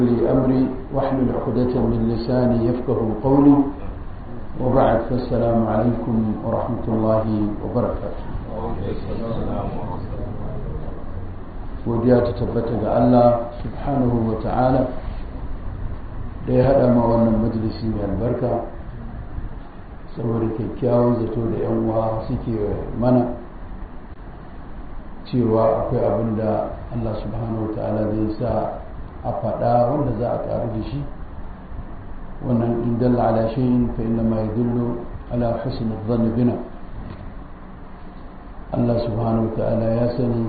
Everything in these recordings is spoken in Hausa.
لي أمري واحلل عقدة من لساني يفقه قولي وبعد فالسلام عليكم ورحمة الله وبركاته godiya ta tabbata ga Allah subhanahu wa ta'ala da ya haɗa ma wannan majalisi mai albarka saboda kyakkyawan zato da yan uwa suke mana cewa akwai abin da Allah subhanahu wa ta'ala zai sa a faɗa wanda za a ƙaru da shi wannan in dalla ala shay'in fa inna ma yadullu ala husn adh bina Allah subhanahu wa ta'ala ya sani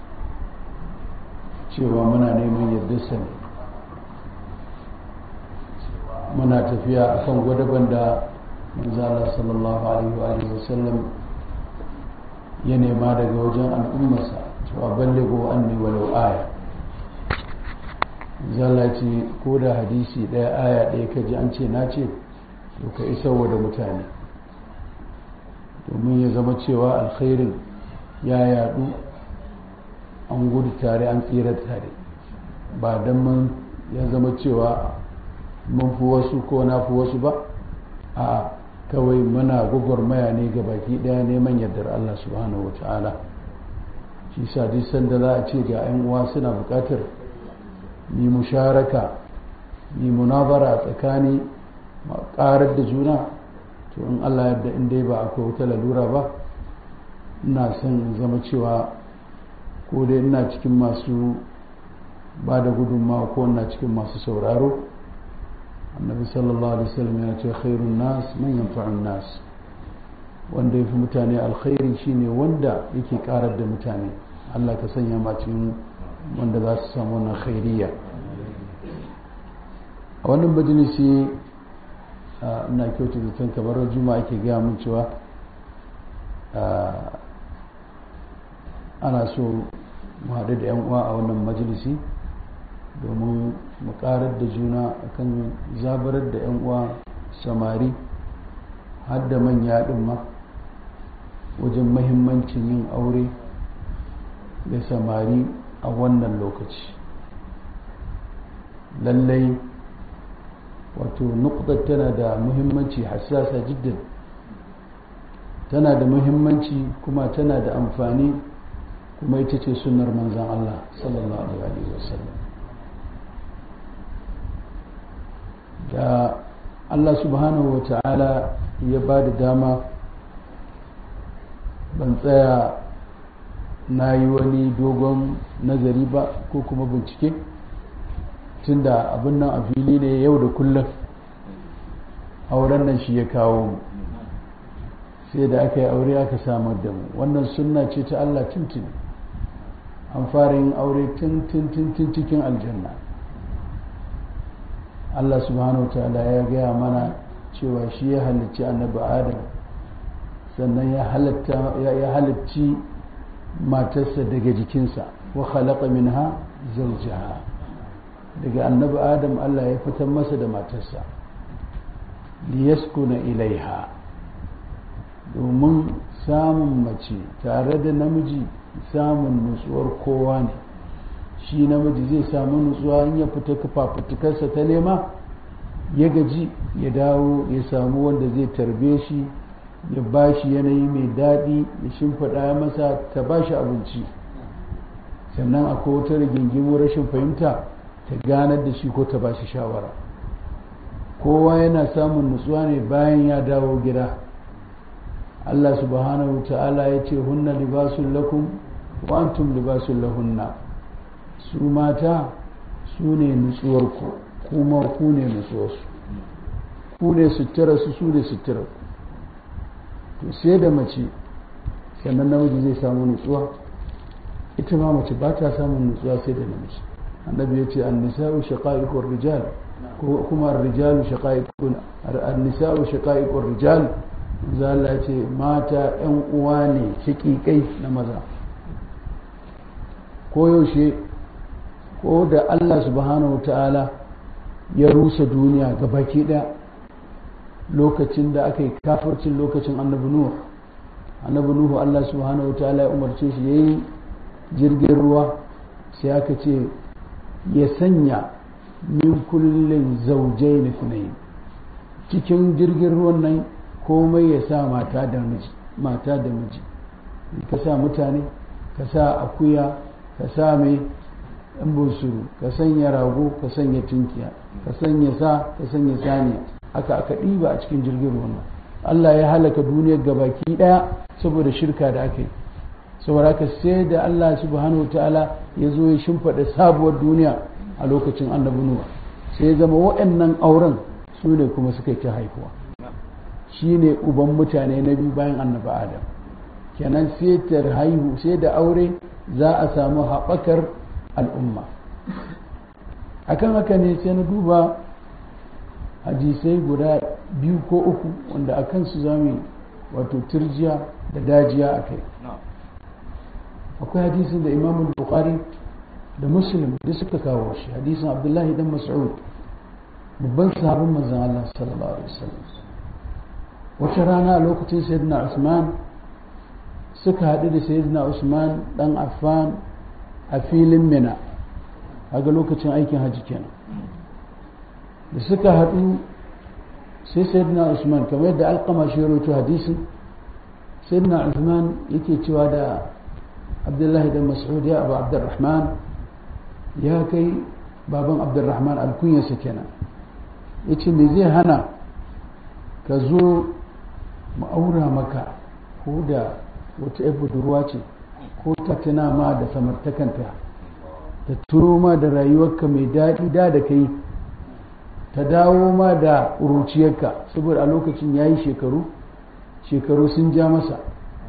cewa muna neman yardarsa ne muna tafiya akan gwadaban da manzala sallallahu alaihi wa sallam ya nema daga wajen al'ummarsa cewa ballego anni walau aya zalla ce ko da hadisi ɗaya aya ɗaya kaji an ce na ce to ka isarwa da mutane domin ya zama cewa alkhairin ya yadu an gudu tare an tsira tare ba don mun ya zama cewa mun fi wasu ko na fi wasu ba a kawai muna gwagwarmaya ne ga baki daya neman yardar Allah subhanahu wa ta'ala shi sa duk sanda za a ce ga 'yan uwa suna bukatar ni musharaka ni munazara a tsakani karar da juna to in Allah yadda in dai ba akwai wata lalura ba ina son zama cewa ko dai ina cikin masu ba da gudunmawa ko ina cikin masu sauraro annabi sallallahu alaihi wasallam ya ce khairun nas man yanfa'un nas wanda yafi mutane alkhairi shine wanda yake karar da mutane Allah ka sanya ma cikin wanda za su samu wannan khairiyya a wannan majalisi ina kyautu zaton kamar juma'a ake gaya mun cewa ana so mu haɗu da 'yan uwa a wannan majalisi domin mu ƙarar da juna akan zabarar da 'yan uwa samari har da manya ɗin ma wajen mahimmancin yin aure da samari a wannan lokaci lallai wato nukdar tana da muhimmanci hassasa jiddan tana da muhimmanci kuma tana da amfani kuma ita ce sunnar manzan Allah sallallahu alaihi wasallam da Allah subhanahu wa ta'ala ya ba da dama ban tsaya na yi wani dogon nazari ba ko kuma bincike tunda abin nan a fili ne yau da kullum auren nan shi ya kawo mu sai da aka yi aure aka samar da mu wannan sunna ce ta Allah tuntuni an fara yin aure tun cikin aljanna Allah subhanahu wa ta'ala ya gaya mana cewa shi ya halicci annabi adam sannan ya halicci matarsa daga jikinsa wa khalaqa minha zawjaha daga annabi adam Allah ya fitar masa da matarsa liyaskuna ilaiha domin samun mace tare da namiji samun nutsuwar kowa ne shi namiji zai samu nutsuwa in ya fita kafafutukarsa ta nema ya gaji ya dawo ya samu wanda zai tarbe shi ya ba shi yanayi mai daɗi ya shimfiɗa masa ta ba shi abinci sannan akwai wata rigingimu rashin fahimta ta ganar da shi ko ta ba shi shawara kowa yana samun nutsuwa ne bayan ya dawo gida Allah subhanahu ta'ala ya ce hunna libasun lakum wa antum libasun lahunna su mata su ne nutsuwarku kuma ku ne nutsuwarsu ku ne suturarsu su ne suturarku to sai da mace sannan namiji zai samu nutsuwa ita ma mace ba ta samun nutsuwa sai da namiji annabi ya ce annisa'u shaqa'iqur rijal ko kuma ar-rijalu shaqa'iqun an-nisa'u shaqa'iqur rijal zalla ya ce mata yan uwa ne shaqiqai na maza ko yaushe ko da Allah subhanahu ta'ala ya rusa duniya ga baki ɗaya lokacin da aka yi kafircin lokacin annabi nuhu annabi nuhu Allah subhanahu ta'ala ya umarce shi yayi jirgin ruwa sai aka ce ya sanya min kullin zawjayn ithnayn cikin jirgin ruwan nan komai ya sa mata da miji mata da miji ka sa mutane ka sa akuya ka sa mai ɗan bunsuru ka sanya rago ka sanya tunkiya ka sanya sa ka sanya saniya haka aka ɗiba a cikin jirgin ruwan nan Allah ya halaka duniyar gabaki ɗaya saboda shirka da aka yi saboda haka sai da Allah subhanahu wa ta'ala ya zo ya shimfiɗa sabuwar duniya a lokacin annabi Nuwa sai ya zama waɗannan auren su ne kuma suka yi ta haihuwa shi ne uban mutane na biyu bayan annabi Adam kenan sai ta haihu sai da aure za a samu haɓakar al'umma akan haka ne sai na duba hadisai guda biyu ko uku wanda a kansu za mu wato turjiya da dajiya a kai akwai hadisin da imam bukhari da muslim da suka kawo shi hadisin abdullahi dan mas'ud babban sahabin manzon Allah sallallahu alaihi wasallam wata rana a lokacin sayyidina usman suka haɗu da sayyidina usman dan affan a filin mina ga lokacin aikin hajji kenan da suka haɗu sai sayyidina usman kamar yadda alkama shi ya rawaito hadisin sayyidina usman yake cewa da abdullahi da mas'ud ya abu abdurrahman ya kai baban abdurrahman alkunyarsa kenan ya ce me zai hana ka zo ma'aura maka ko da wata yar budurwa ce ko ta tuna ma da samartakanta ta turo ma da rayuwarka mai daɗi da da kai ta dawo ma da ƙuruciyarka saboda a lokacin ya yi shekaru shekaru sun ja masa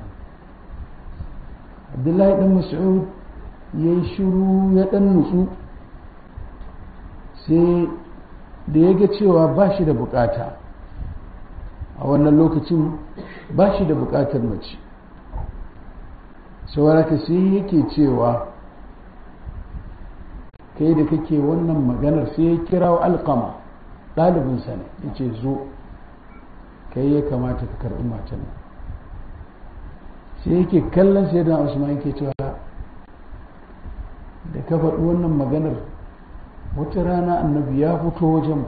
abdullahi ɗan mas'ud ya yi shiru ya ɗan nutsu sai da ya ga cewa ba shi da bukata a wannan lokacin ba shi da bukatar mace sauraka sai yake cewa kai da kake wannan maganar sai ya kira wa alkama ɗalibinsa ne ya ce zo kai ya kamata ka karɓi matan nan sai yake kallon sai da usman yake cewa da ka faɗi wannan maganar wata rana annabi ya fito wajen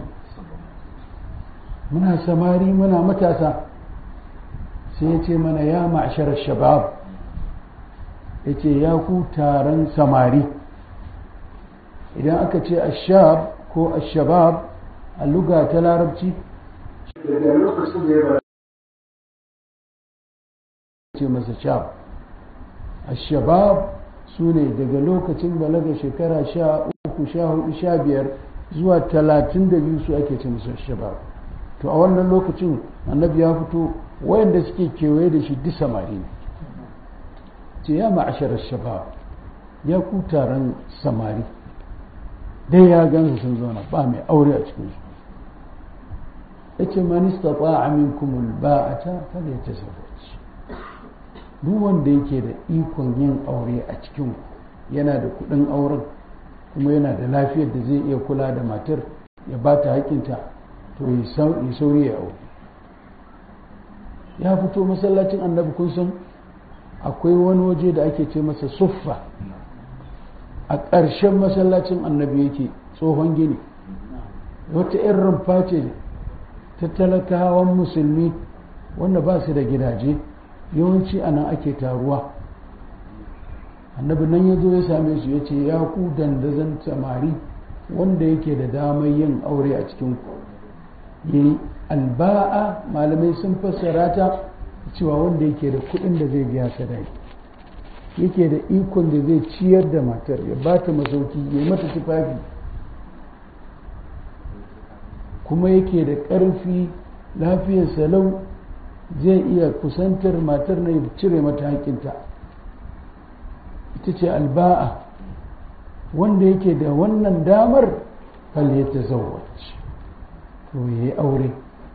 muna samari muna matasa sai ya ce mana ya ma'ashar shabab ya ce ya ku taron samari idan aka ce ashab ko ashabab a luga ta larabci daga lokacin da ya ce masa shab ashabab su ne daga lokacin balaga shekara sha uku sha hudu sha biyar zuwa talatin da biyu su ake ce musu shabab to a wannan lokacin annabi ya fito wayanda suke kewaye da shi duk samari ne ce ya ma'ashar shabab ya ku taron samari dai ya gansu sun zauna ba mai aure a cikin su yace man istata'a minkum alba'ata falyatazawwaj duk wanda yake da ikon yin aure a cikin yana da kudin auren kuma yana da lafiyar da zai iya kula da matar ya ba ta hakinta to ya sauri ya aure ya fito masallacin annabi kun san akwai wani waje da ake ce masa suffa a ƙarshen masallacin annabi yake tsohon gini wata 'yan rumfa ce ta talakawan musulmi wanda ba su da gidaje yawanci a nan ake taruwa annabi nan ya zo ya same su ya ce ya ku dandazon samari wanda yake da damar yin aure a cikin ku yi alba'a malamai sun fassara ta cewa wanda yake da kuɗin da zai biya sadaki yake da ikon da zai ciyar da matar ya ba ta masauki ya mata tufafi kuma yake da ƙarfi lafiyar salau zai iya kusantar matar na ya cire mata haƙinta ita ce alba'a wanda yake da wannan damar fal ya tazawwaj to ya yi aure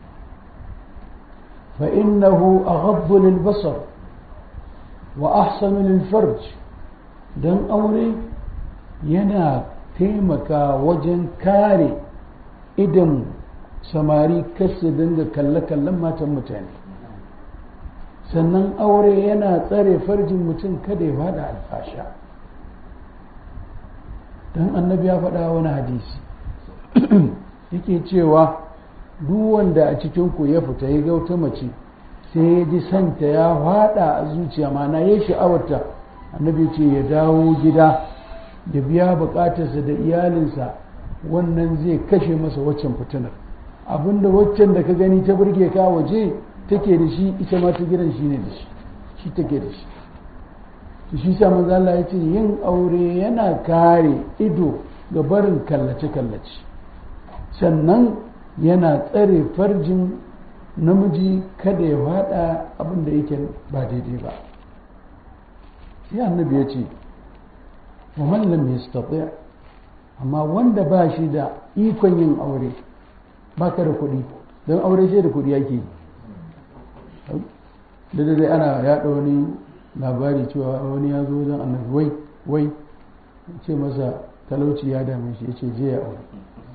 fa innahu aghaddu lil basar wa ahsanu lil farj dan aure yana taimaka wajen kare idan samari kasu dinga kalle-kallen matan mutane sannan aure yana tsare farjin mutum kada ya fada alfasha don annabi ya faɗa wani hadisi yake cewa duk wanda a cikinku ya fita ya gauta mace sai ya ji santa ya fada a zuciya mana ya sha'awarta annabi ce ya dawo gida ya biya bukatarsa da iyalinsa wannan zai kashe masa waccan fitinar abinda waccan da ka gani ta burge ka waje take da shi ita ma ta gidan shi ne da shi shi take da shi to shi sa manzo Allah ya ce yin aure yana kare ido ga barin kallace kallace sannan yana tsare farjin namiji kada ya fada abin da yake ba daidai ba sai annabi ya ce wa man lam yastati amma wanda ba shi da ikon yin aure ba ka da kuɗi don aure sai da kuɗi yake yi da dai ana yaɗa wani labari cewa wani ya zo wajen annabi wai wai ce masa talauci ya dame shi ya ce je ya aure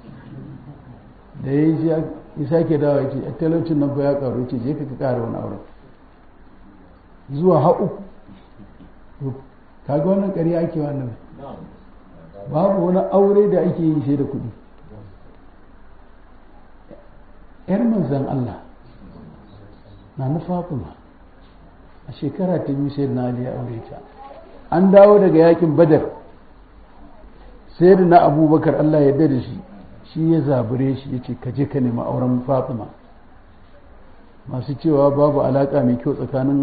da ya yi ya sake dawa ya ce talaucin nan fa ya karu ya ce je ka kara wani aure zuwa ha uku kaga wannan ƙarya ake wannan babu wani aure da ake yi sai da kuɗi yar manzan Allah na na Fatima a shekara ta biyu sai na Ali ya aure ta an dawo daga yakin Badar sai da na Abubakar Allah ya da shi shi ya zabure shi ya ce ka je ka nemi auren Fatima masu cewa babu alaka mai kyau tsakanin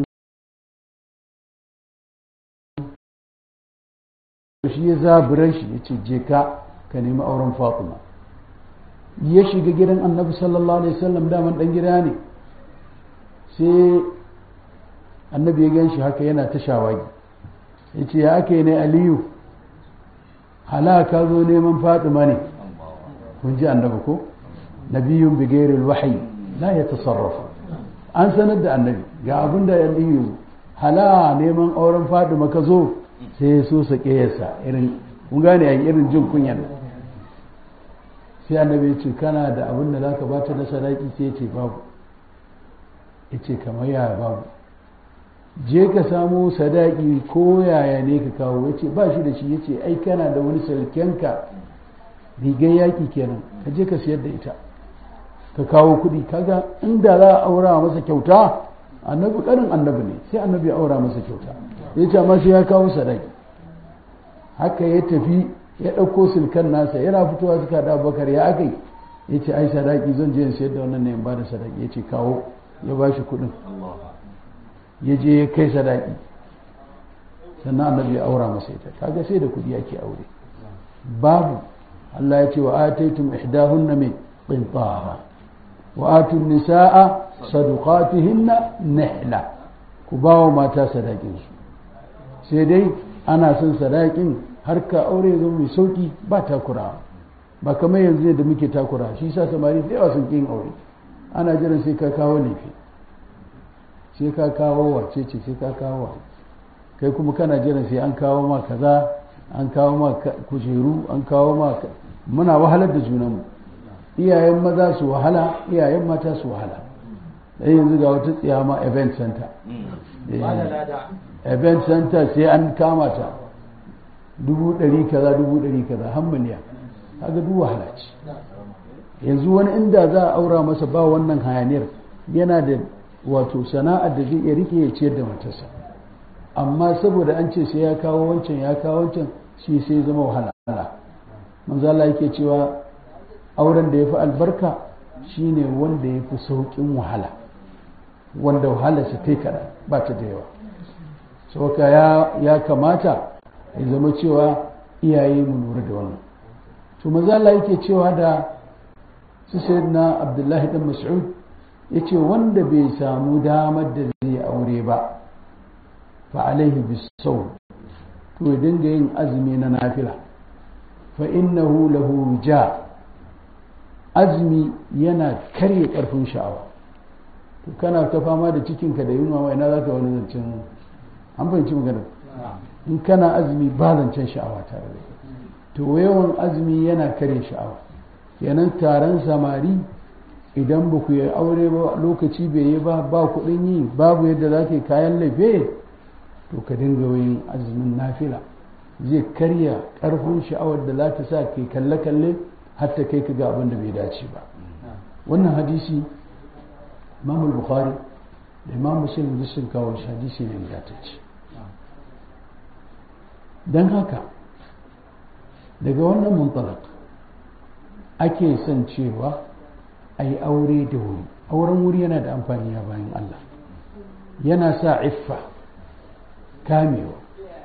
shi ya zabure shi ya ce je ka ka nemi auren Fatima ya shiga gidan annabi sallallahu alaihi wasallam daman dan gida ne sai annabi ya gan shi haka yana ta shawagi ya ce ya ake ne aliyu halaka zo neman fatima ne kun ji annabi ko nabiyun bigairil wahayi la ya tasarrafa an sanar da annabi ga abin da aliyu hala neman auren fatima ka zo sai ya so sake yasa irin kun gane a irin jin kunyan sai annabi ya ce kana da abin da zaka bata na sadaki sai ya ce babu ya ce kamar yaya babu je ka samo sadaki ko yaya ne ka kawo ya ce ba shi da shi ya ce ai kana da wani salkenka rigar yaƙi kenan ka je ka siyar da ita ka kawo kuɗi kaga inda za a aura masa kyauta annabi ƙarin annabi ne sai annabi ya aura masa kyauta ya ce amma sai ya kawo sadaki haka ya tafi ya ɗauko silkan nasa yana fitowa suka da bakar ya aka yi ya ce ai sadaki zan je in sayar da wannan ne in ba da sadaki ya ce kawo ya ba shi kuɗin ya je ya kai sadaki sannan annabi ya aura masa ita kaga sai da kuɗi ake aure babu Allah ya ce wa ataitum ihdahunna min qintara wa atun nisaa sadaqatihinna nihla ku ba wa mata sadakin su sai dai ana son sadakin har ka aure zama mai sauki ba takura ba kamar yanzu da muke takura shi sa samari da yawa sun kin aure ana jiran sai ka kawo laifi sai ka kawo wace ce sai ka kawo wa kai kuma kana jiran sai an kawo ma kaza an kawo ma kujeru an kawo ma muna wahalar da junanmu iyayen maza su wahala iyayen mata su wahala dan yanzu ga wata tsiya ma event center event center sai an kama ta dubu ɗari kaza dubu ɗari kaza har miliyan kaga duk wahala ce yanzu wani inda za a aura masa ba wannan hayaniyar yana da wato sana'ar da zai iya rike ya ciyar da matarsa amma saboda an ce sai ya kawo wancan ya kawo wancan shi sai zama wahala manzo Allah yake cewa auren da ya fi albarka shine wanda ya fi sauƙin wahala wanda wahala su kai kaɗan ba ta da yawa sauka ya kamata ya zama cewa iyaye mu lura da wannan to manzo Allah yake cewa da su sayyidina Abdullahi dan Mas'ud yace wanda bai samu damar da zai aure ba fa alaihi bisawm to ya dinga yin azumi na nafila fa innahu lahu ja azumi yana karye karfin sha'awa to kana ta fama da cikinka da yunwa wa ina za ka wani zancen an fahimci magana in kana azumi ba zancen sha'awa tare da to yawan azumi yana karye sha'awa kenan taron samari idan ba ku yi aure ba lokaci bai yi ba ba kuɗin yi babu yadda za ka yi kayan laife to ka dinga yin azumin nafila zai karya ƙarfin sha'awar da za ta sa kai kalle-kalle har ta kai ka ga abin da bai dace ba wannan hadisi imam bukhari da imam muslim duk sun kawo shi hadisi ne ingantacce don haka daga wannan muntalak ake son cewa a yi aure da wuri auren wuri yana da amfani a bayan Allah yana sa iffa kamewa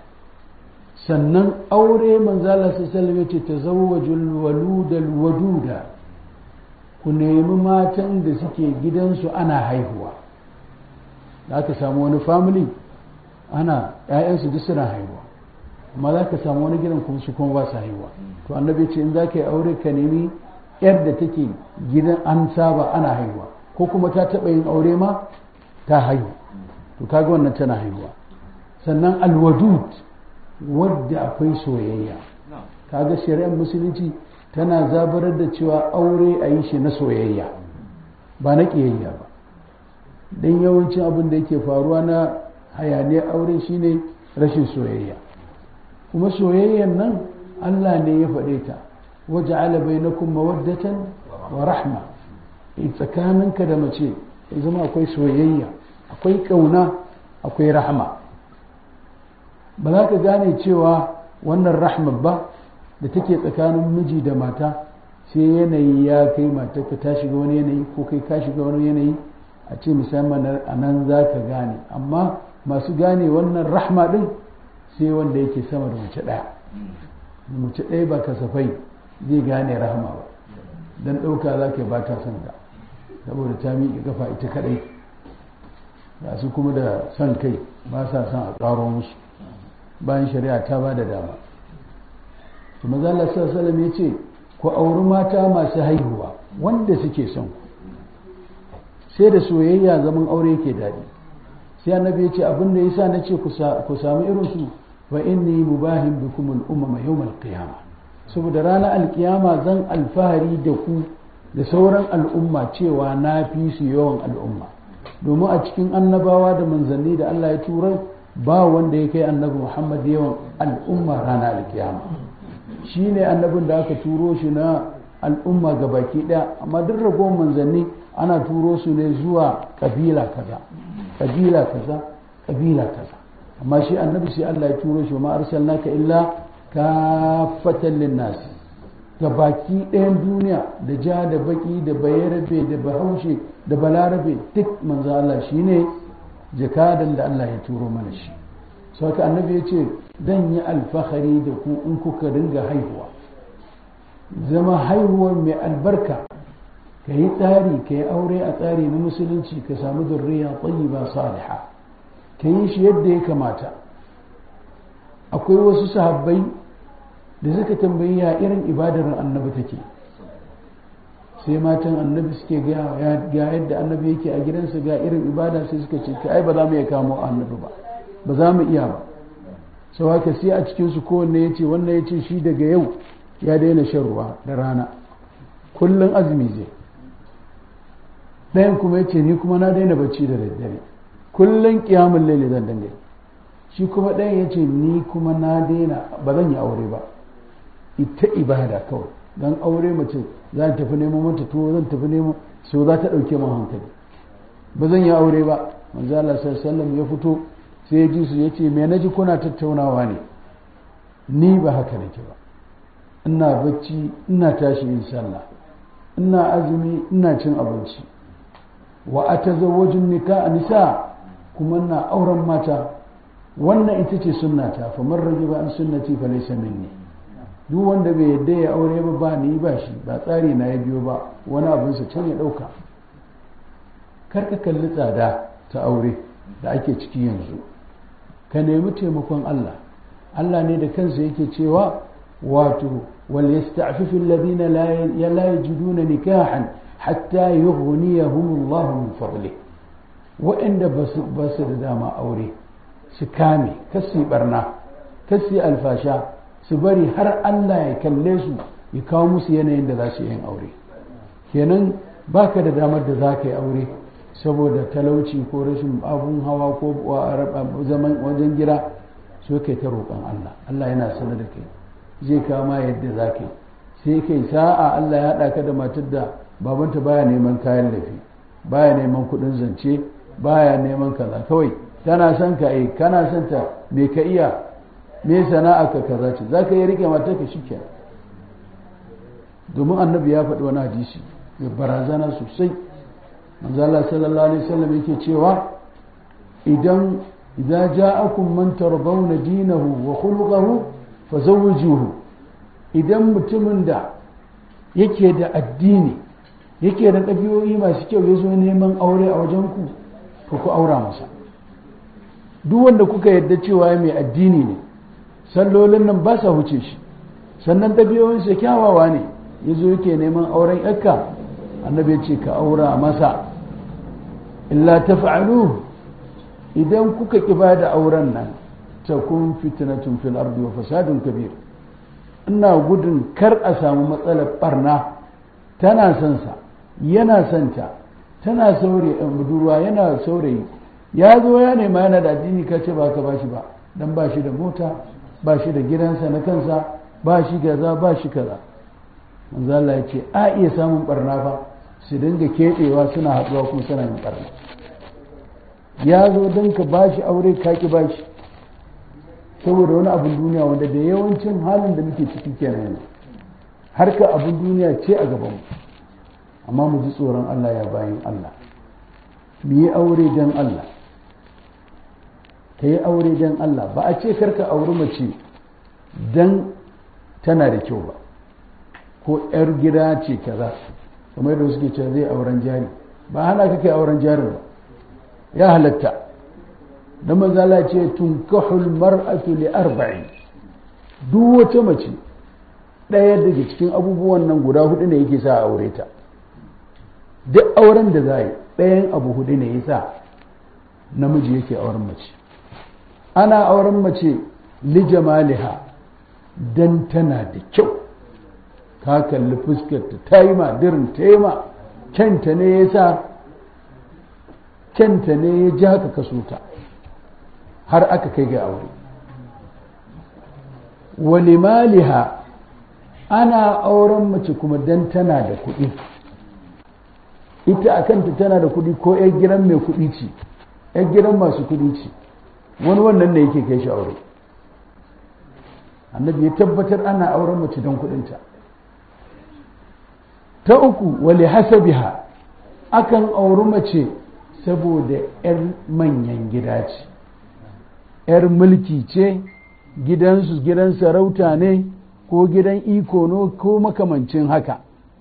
sannan aure manzala sallallahu ce ta zawwajul waludal waduda ku nemi matan da suke gidansu ana haihuwa za ka samu wani family ana ‘ya'yansu duk suna haihuwa amma za ka samu wani gidan kuma su kuma ba su haihuwa to annabi ce in za ka yi aure ka nemi yar da take gidan an saba ana haihuwa ko kuma ta taɓa yin aure ma ta haihu to kaga wannan tana haihuwa sannan alwadud wadda akwai soyayya kaga shari'ar musulunci tana zabarar da cewa aure a yi shi na soyayya ba na ƙiyayya ba don yawancin abin da yake faruwa na hayaniyar aure shine rashin soyayya kuma soyayyan nan allah ne ya faɗe ta waje alabai na kuma mawaddatan wa rahma tsakaninka da mace ya zama akwai soyayya akwai ƙauna akwai rahma ba za ka gane cewa wannan rahma ba da take tsakanin miji da mata sai yanayi ya kai matarka ta shiga wani yanayi ko kai ka shiga wani yanayi a ce musamman a nan za ka gane amma masu gane wannan rahma din sai wanda yake sama da mace ɗaya mace ɗaya ba kasafai zai gane rahma ba don ɗauka za ka ba ta son ka saboda ta miƙe kafa ita kaɗai ga su kuma da son kai ba sa son a ƙaro musu bayan shari'a ta ba da dama to maza Allah sallallahu ya ce ku auri mata masu haihuwa wanda suke son ku sai da soyayya zaman aure yake daɗi sai annabi ya ce abin da yasa na ce ku samu irin su wa inni mubahin bikum al-umama yawm al-qiyamah saboda ranar alkiyama zan alfahari da ku da sauran al'umma cewa na fi su yawan al'umma domin a cikin annabawa da manzanni da Allah ya tura ba wanda ya kai annabi Muhammad yawan al'umma ranar alkiyama shi ne annabin da aka turo shi na al'umma ga baki ɗaya amma duk ragowar manzanni ana turo su ne zuwa kabila kaza kabila kaza kabila kaza amma shi annabi sai Allah ya turo shi ma arsalnaka illa kafatan linnas ga baki ɗayan duniya da ja da baki da bayarabe da bahaushe da balarabe duk manzo Allah shine jakadan da Allah ya turo mana shi sau haka annabi ya ce zan yi alfahari da ku in kuka ringa haihuwa zama haihuwar mai albarka ka yi tsari ka yi aure a tsari na musulunci ka samu zurriya ba saliha ka yi shi yadda ya kamata akwai wasu sahabbai da suka tambayi ya irin ibadar annabi take sai matan annabi suke ga yadda annabi yake a gidansa ga irin ibada sai suka ce ai ba za mu iya kamo annabi ba ba za mu iya ba sau haka sai a cikinsu kowanne ya ce wannan ya ce shi daga yau ya daina shan ruwa da rana kullum azumi zai ɗayan kuma ya ce ni kuma na daina bacci da daddare kullum kiyamun laili zan dinga shi kuma ɗayan ya ce ni kuma na daina ba zan yi aure ba ita ibada kawai don aure mace za ta tafi neman mata tuwo zan tafi neman so za ta ɗauke man hankali ba zan yi aure ba manzo Allah sallallahu ya fito sai ya ji su ya ce me naji kuna tattaunawa ne ni ba haka nake ba ina bacci ina tashi in sallah ina azumi ina cin abinci wa atazawwajun nika nisa kuma ina auren mata wannan ita ce sunnata fa man rajiba an sunnati fa laysa minni duk wanda bai yadda ya aure ba ba ni ba shi ba tsari na ya biyo ba wani abin sa can ya dauka kar ka kalli tsada ta aure da ake ciki yanzu ka nemi taimakon Allah Allah ne da kansa yake cewa wato wal yasta'fifu alladhina la yajiduna nikahan hatta yughniyahum Allah min fadli wa'anda ba su da dama aure su kame kasi barna kasi alfasha su bari har Allah ya kalle su ya kawo musu yanayin da za su yin aure kenan baka da damar da za ka yi aure saboda talauci ko rashin abun hawa ko zaman wajen gida so kai ta roƙon Allah Allah yana sanar da kai zai kama yadda za ka sai kai sa'a Allah ya haɗa ka da matar da babanta baya neman kayan lafi baya neman kuɗin zance baya neman kaza kawai tana son ka eh kana son ta me ka iya me sana'a ka kaza ce za ka yi rike matar ka shike domin annabi ya faɗi wani hadisi mai barazana sosai manzo Allah sallallahu alaihi wasallam yake cewa idan idza ja'akum man tardawna dinahu wa khuluquhu fazawwijuhu idan mutumin da yake da addini yake da ɗabi'o'i masu kyau ya zo neman aure a wajen ku to ku aura masa duk wanda kuka yarda cewa mai addini ne sallolin nan ba sa wuce shi sannan ɗabi'o'insa kyawawa ne ya zo yake neman auren yakka annabi ya ce ka aura masa illa taf'alu idan kuka ki ba da auren nan ta kun fitnatun fil ardi wa fasadun kabir ina gudun kar a samu matsalar barna tana son sa yana son ta tana saurayi budurwa yana saurayi ya zo ya nema yana da addini ka ce ba ka ba shi ba dan ba shi da mota ba shi da gidansa na kansa ba shi kaza ba shi kaza manzo Allah ya ce a iya samun barna fa su dinga keɓewa suna haɗuwa kuma suna yin barna ya zo don ka ba shi aure ka ki ba shi saboda wani abin duniya wanda da yawancin halin da muke ciki kenan yanzu harka abin duniya ce a gabanmu amma mu ji tsoron Allah ya bayan Allah mu yi aure don Allah ka yi aure don Allah ba a ce karka auri mace don tana da kyau ba ko 'yar gida ce kaza kamar da suke cewa zai auren jari ba hana ka kai auren jari ba ya halatta da manzala ce tunkahul mar'atu li arba'in duk wata mace ɗaya daga cikin abubuwan nan guda hudu ne yake sa a aure ta duk auren da za yi ɗayan abu hudu ne yasa namiji yake auren mace ana auren mace li jamaliha dan tana da kyau ka kalli fuskarta ta yi ma dirin ta yi ma kyanta ne ya sa kyanta ne ya ja ka kaso ta har aka kai ga aure wani maliha ana auren mace kuma dan tana da kuɗi ita a kanta tana da kuɗi ko 'yan gidan mai kuɗi ce 'yan gidan masu kuɗi ce wani wannan ne yake kai shi aure annabi ya tabbatar ana auren mace don kuɗinta ta uku wale hasabiha akan auri mace saboda 'yar manyan gida ce 'yar mulki ce gidansu gidan sarauta ne ko gidan iko no ko makamancin haka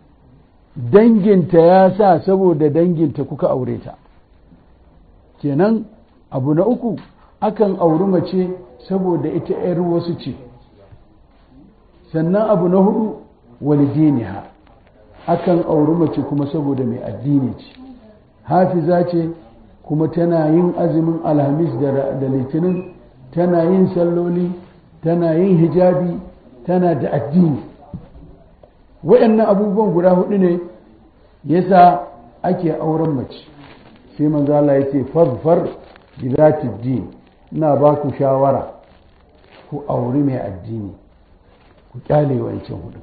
danginta ya sa saboda danginta kuka aure ta kenan abu na uku akan auri mace saboda ita 'yar wasu ce sannan abu na hudu walidiniha akan auri mace kuma saboda mai addini ce hafiza ce kuma tana yin azumin alhamis da litinin tana yin salloli tana yin hijabi tana da addini waɗannan abubuwan guda hudu ne yasa ake auren mace sai manzo Allah ya ce fazfar bi zati din ina ba ku shawara ku auri mai addini ku kyale wancan hudu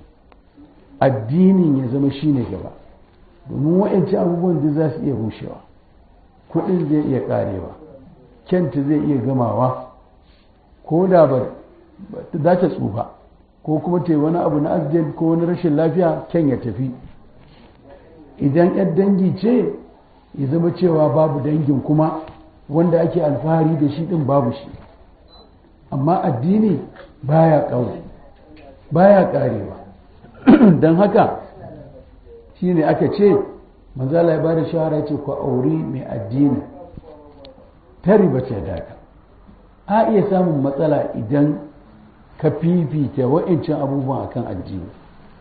addinin ya zama shine gaba domin wa'ancan abubuwan da za su iya rushewa kudin zai iya karewa kyanta zai iya gamawa ko da ba za ta tsufa ko kuma ta yi wani abu na accident ko wani rashin lafiya kyan ya tafi idan yan dangi ce ya zama cewa babu dangin kuma wanda ake alfahari da shi din babu shi amma addini baya ƙaure baya ƙarewa don haka shi ne aka ce manzala ya bada shawara ce ku auri mai addini ta riba ce daga a iya samun matsala idan ka fifita wa'ancan abubuwan akan addini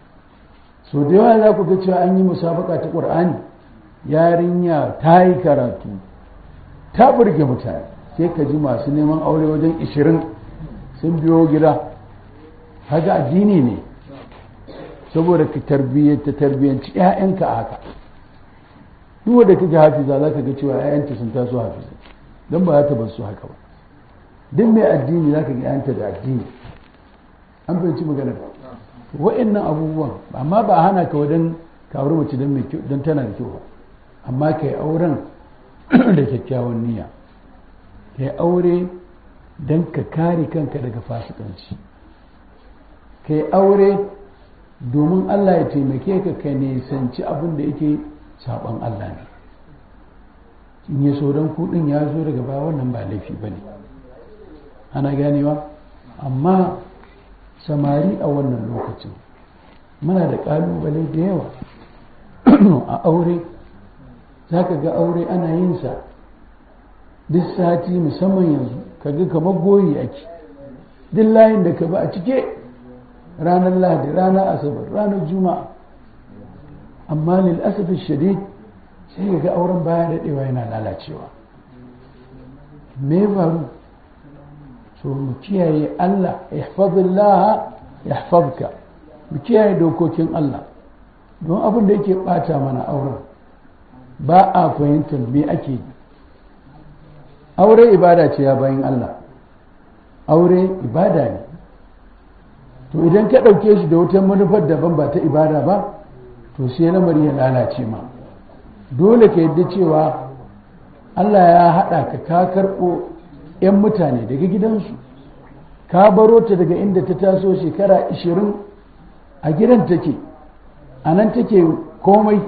so da yawa za ku ga cewa an yi musabaka ta ƙur'ani yarinya ta yi karatu ta burge mutane sai ka ji masu neman aure wajen ishirin sun biyo gida haga addini ne saboda ka tarbiyyanta tarbiyyanci 'ya'yanka a haka duk wanda kake hafiza za ka ga cewa 'ya'yanta sun taso hafiza don ba za ta bar su haka ba duk mai addini za ka ga 'ya'yanta da addini an fahimci magana wa'annan abubuwan amma ba hana ka wajen ka aure mace don tana da kyau ba amma ka yi auren da kyakkyawan niyya ka yi aure don ka kare kanka daga fasikanci ka yi aure domin Allah ya taimake ka ka nisanci abin da yake saɓon Allah ne in ya so don kuɗin ya zo daga baya wannan ba laifi ba ne ana ganewa amma samari a wannan lokacin muna da ƙalubale da yawa a aure za ka ga aure ana yin sa duk sati musamman yanzu ka ga kamar goyi ake duk layin da ka ba a cike ranar lahadi ranar asabar ranar juma'a amma lil asafi shadid sai ga auren baya daɗewa yana lalacewa me faru so mu kiyaye Allah ihfazillah yahfazka mu kiyaye dokokin Allah don abin da yake bata mana auren ba a fahimtar me ake yi aure ibada ce ya bayan Allah aure ibada ne to idan ka ɗauke shi da wata manufar daban ba ta ibada ba to sai lamari ya lalace ma dole ka yadda cewa Allah ya haɗa ka ka karɓo 'yan mutane daga gidansu ka baro ta daga inda ta taso shekara 20 a gidan take a nan take komai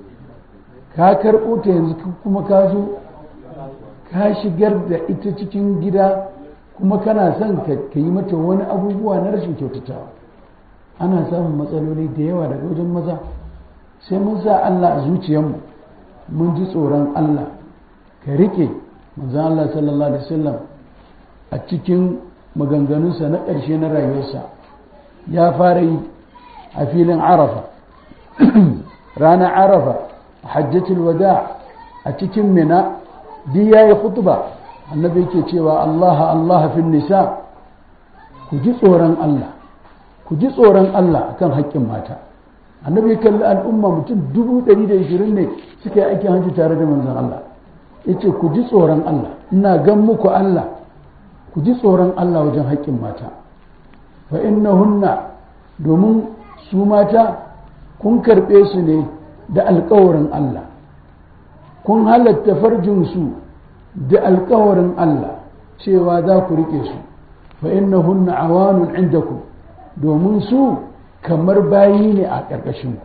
ka karɓo ta yanzu kuma ka zo ka shigar da ita cikin gida kuma kana son ka yi mata wani abubuwa na rashin kyautatawa ana samun matsaloli da yawa daga wajen maza sai mun sa Allah a zuciyarmu mun ji tsoron Allah ka rike manzan Allah sallallahu alaihi wasallam a cikin maganganunsa na ƙarshe na rayuwarsa ya fara yi a filin arafa ranar arafa a hajjatul wada a cikin mina duk ya yi khutba annabi yake cewa Allah Allah fin nisa ku ji tsoron Allah ku ji tsoron Allah akan haƙƙin mata annabi ya kalli al'umma mutum dubu ɗari da ishirin ne suka yi aikin hajji tare da manzon Allah ya ce ku ji tsoron Allah ina gan muku Allah ku ji tsoron Allah wajen haƙƙin mata fa hunna domin su mata kun karɓe su ne da alƙawarin Allah kun halatta farjinsu da alƙawarin Allah cewa za ku riƙe su fa hunna awanun indakum domin su kamar bayi ne a ƙarƙashinku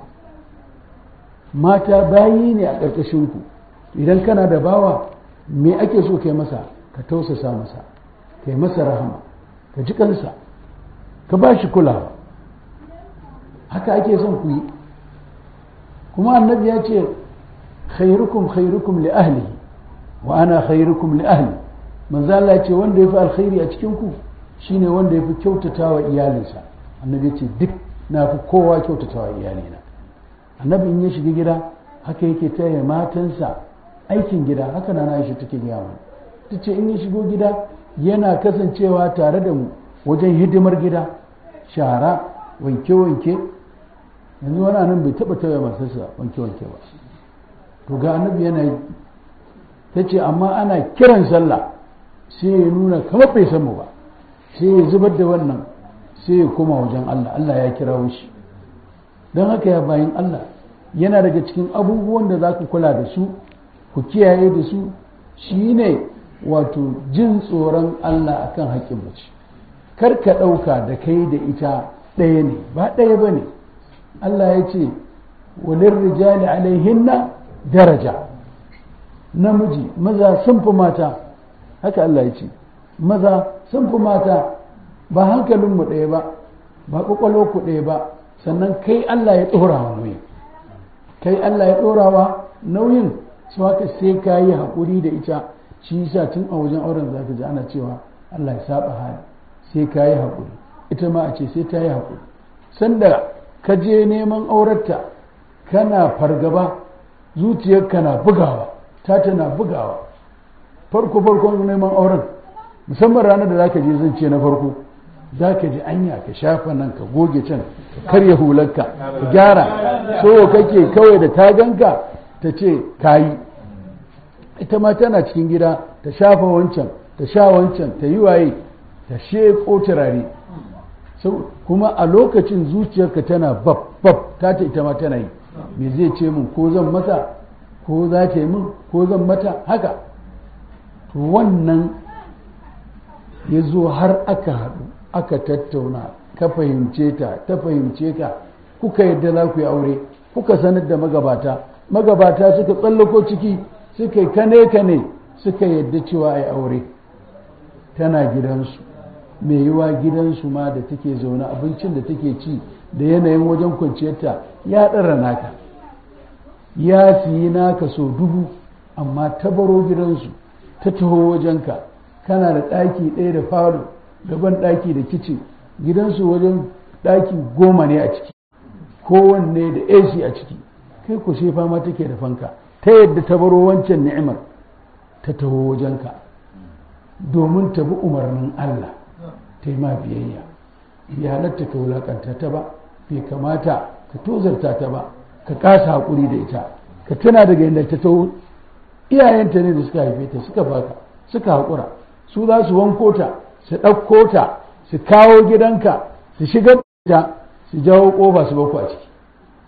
mata bayi ne a ƙarƙashinku idan kana da bawa me ake so kai masa ka tausasa masa kai masa rahama ka ji kansa ka ba shi kulawa haka ake son ku yi kuma annabi ya ce khairukum khairukum li ahlihi wa ana khairukum li ahli manzo Allah ya ce wanda yafi alkhairi a cikin ku shine wanda yafi kyautatawa iyalinsa annabi ya ce duk na fi kowa kyautatawa iyalina annabi in ya shiga gida haka yake taya matansa aikin gida haka na Aisha take gaya mana ta ce in ya shigo gida yana kasancewa tare da mu wajen hidimar gida shara wanke-wanke yanzu wani nan bai taba taya masarsa wanke-wanke ba to ga annabi yana yi ta ce amma ana kiran sallah sai ya nuna kamar bai san mu ba sai ya zubar da wannan sai ya koma wajen Allah Allah ya kira shi don haka ya bayan Allah yana daga cikin abubuwan da za ku kula da su ku kiyaye da su shine wato jin tsoron Allah akan haƙƙin mace kar ka ɗauka da kai da ita ɗaya ne ba ɗaya ba ne Allah ya ce walin rijali alaihinna daraja namiji maza sun fi mata haka Allah ya ce maza sun fi mata ba hankalinmu ɗaya ba ba ƙwaƙwalo ku ɗaya ba sannan kai Allah ya ɗora wa nauyin kai Allah ya ɗora wa nauyin su haka sai ka yi haƙuri da ita shi yasa tun a wajen auren zaka ji ana cewa Allah ya saba hali sai ka yi haƙuri ita ma a ce sai ta yi haƙuri sanda ka je neman aurarta kana fargaba zuciyarka na bugawa ta tana bugawa farko farkon neman auren musamman ranar da zaka je zan ce na farko za ka ji anya ka shafa nan ka goge can ka karya hularka ka gyara so kake kawai da ta ganka ta ce kayi ita ma tana cikin gida ta shafa wancan ta sha wancan ta yi waye ta sheko turare kuma a lokacin zuciyarka tana bab bab ta ta ita ma tana yi me zai ce min ko zan mata ko za ta yi min ko zan mata haka to wannan ya zo har aka haɗu aka tattauna ka fahimce ta ta fahimce ka kuka yadda za ku yi aure kuka sanar da magabata magabata suka tsallako ciki suka yi kane kane suka yadda cewa a yi aure tana gidansu mai yiwa gidansu ma da take zaune abincin da take ci da yanayin wajen kwanciyarta ya ɗara naka ya siyi naka so dubu amma ta baro gidansu ta taho wajenka kana da ɗaki ɗaya da falo gaban ɗaki da kicin gidansu wajen ɗaki goma ne a ciki kowanne da AC a ciki kai ku sai fama take da fanka ta yadda ta baro wancan ni'imar ta taho wajenka domin ta bi umarnin Allah ta yi ma biyayya ya halatta ka wulakanta ta ba bai kamata ka tozarta ta ba ka kasa haƙuri da ita ka tuna daga yadda ta taho iyayenta ne da suka haife ta suka baka suka haƙura su za su wanko ta su ɗauko ta su kawo gidanka su shigar ta su jawo ƙofa su baku a ciki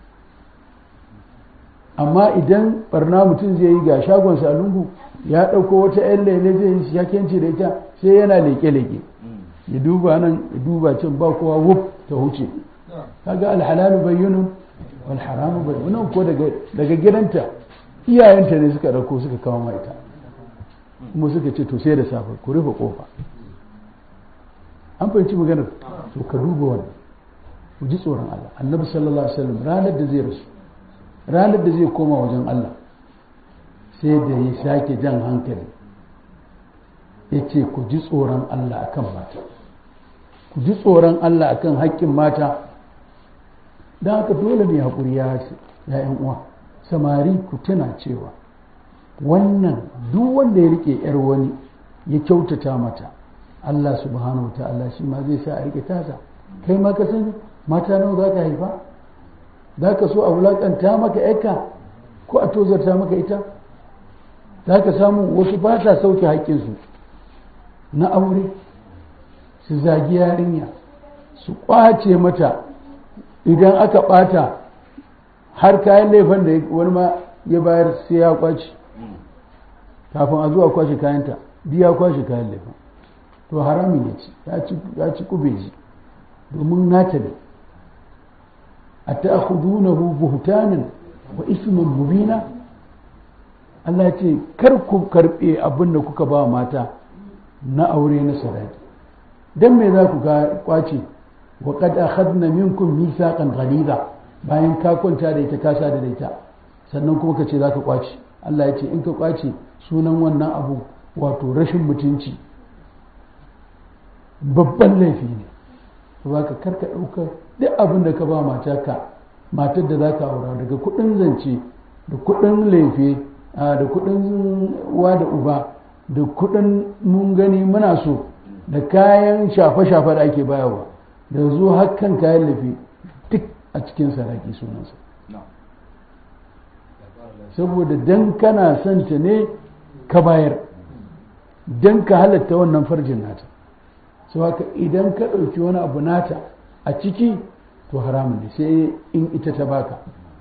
amma idan barna mutum zai yi ga shagonsa a lungu ya ɗauko wata 'yan lele zai yi shakenci da ita sai yana leke-leke ya duba nan ya duba can ba kowa wuf ta huce kaga alhalalu bayyunun wal haramu bayyunun ko daga gidanta iyayenta ne suka ɗauko suka kawo ma ita kuma suka ce to sai da safe ku rufe kofa an fahimci maganar to ka duba wannan ku ji tsoron Allah annabi sallallahu alaihi wasallam ranar da zai rasu ranar da zai koma wajen Allah sai da ya sake jan hankali ya ce ku ji tsoron Allah akan mata ku ji tsoron Allah akan haƙƙin mata don haka dole ne haƙuri ya hace ya uwa samari ku tuna cewa wannan duk wanda ya rike yar wani ya kyautata mata Allah subhanahu wa ta'ala shi ma zai sa a rike tasa kai ma ka sani mata nawa za ka haifa za ka so a wulaƙanta maka yarka ko a tozarta maka ita za ka samu wasu ba ta sauke haƙƙinsu na aure su zagi yarinya su ƙwace mata idan aka ɓata har kayan laifin da wani ma ya bayar sai ya ƙwace kafin a zuwa kwashe kayanta biya kwashe kayan laifin to haramin ya ci ya ci kubeji domin nata ne a ta'khudunahu buhtanan wa isman mubina Allah ya ce kar ku karbe abin da kuka ba mata na aure na sadaki dan me za ku ga kwace wa qad akhadna minkum mithaqan ghaliza bayan ka kwanta da ita ka sa da ita sannan kuma ka ce za ka kwace Allah ya ce in ka kwace sunan wannan abu wato rashin mutunci babban laifi ne ba ka karka ɗauka duk abin da ka ba matarka matar da za ka aura daga kuɗin zance da kuɗin laifi da kuɗin wa da uba da kuɗin mun gani muna so da kayan shafe-shafe da ake bayarwa da zo hakan kayan laifi duk a cikin saraki sunansa saboda dan kana son ta ne ka bayar dan ka halatta wannan farjin nata sau haka idan ka ɗauki wani abu nata a ciki to haramun ne sai in ita ta baka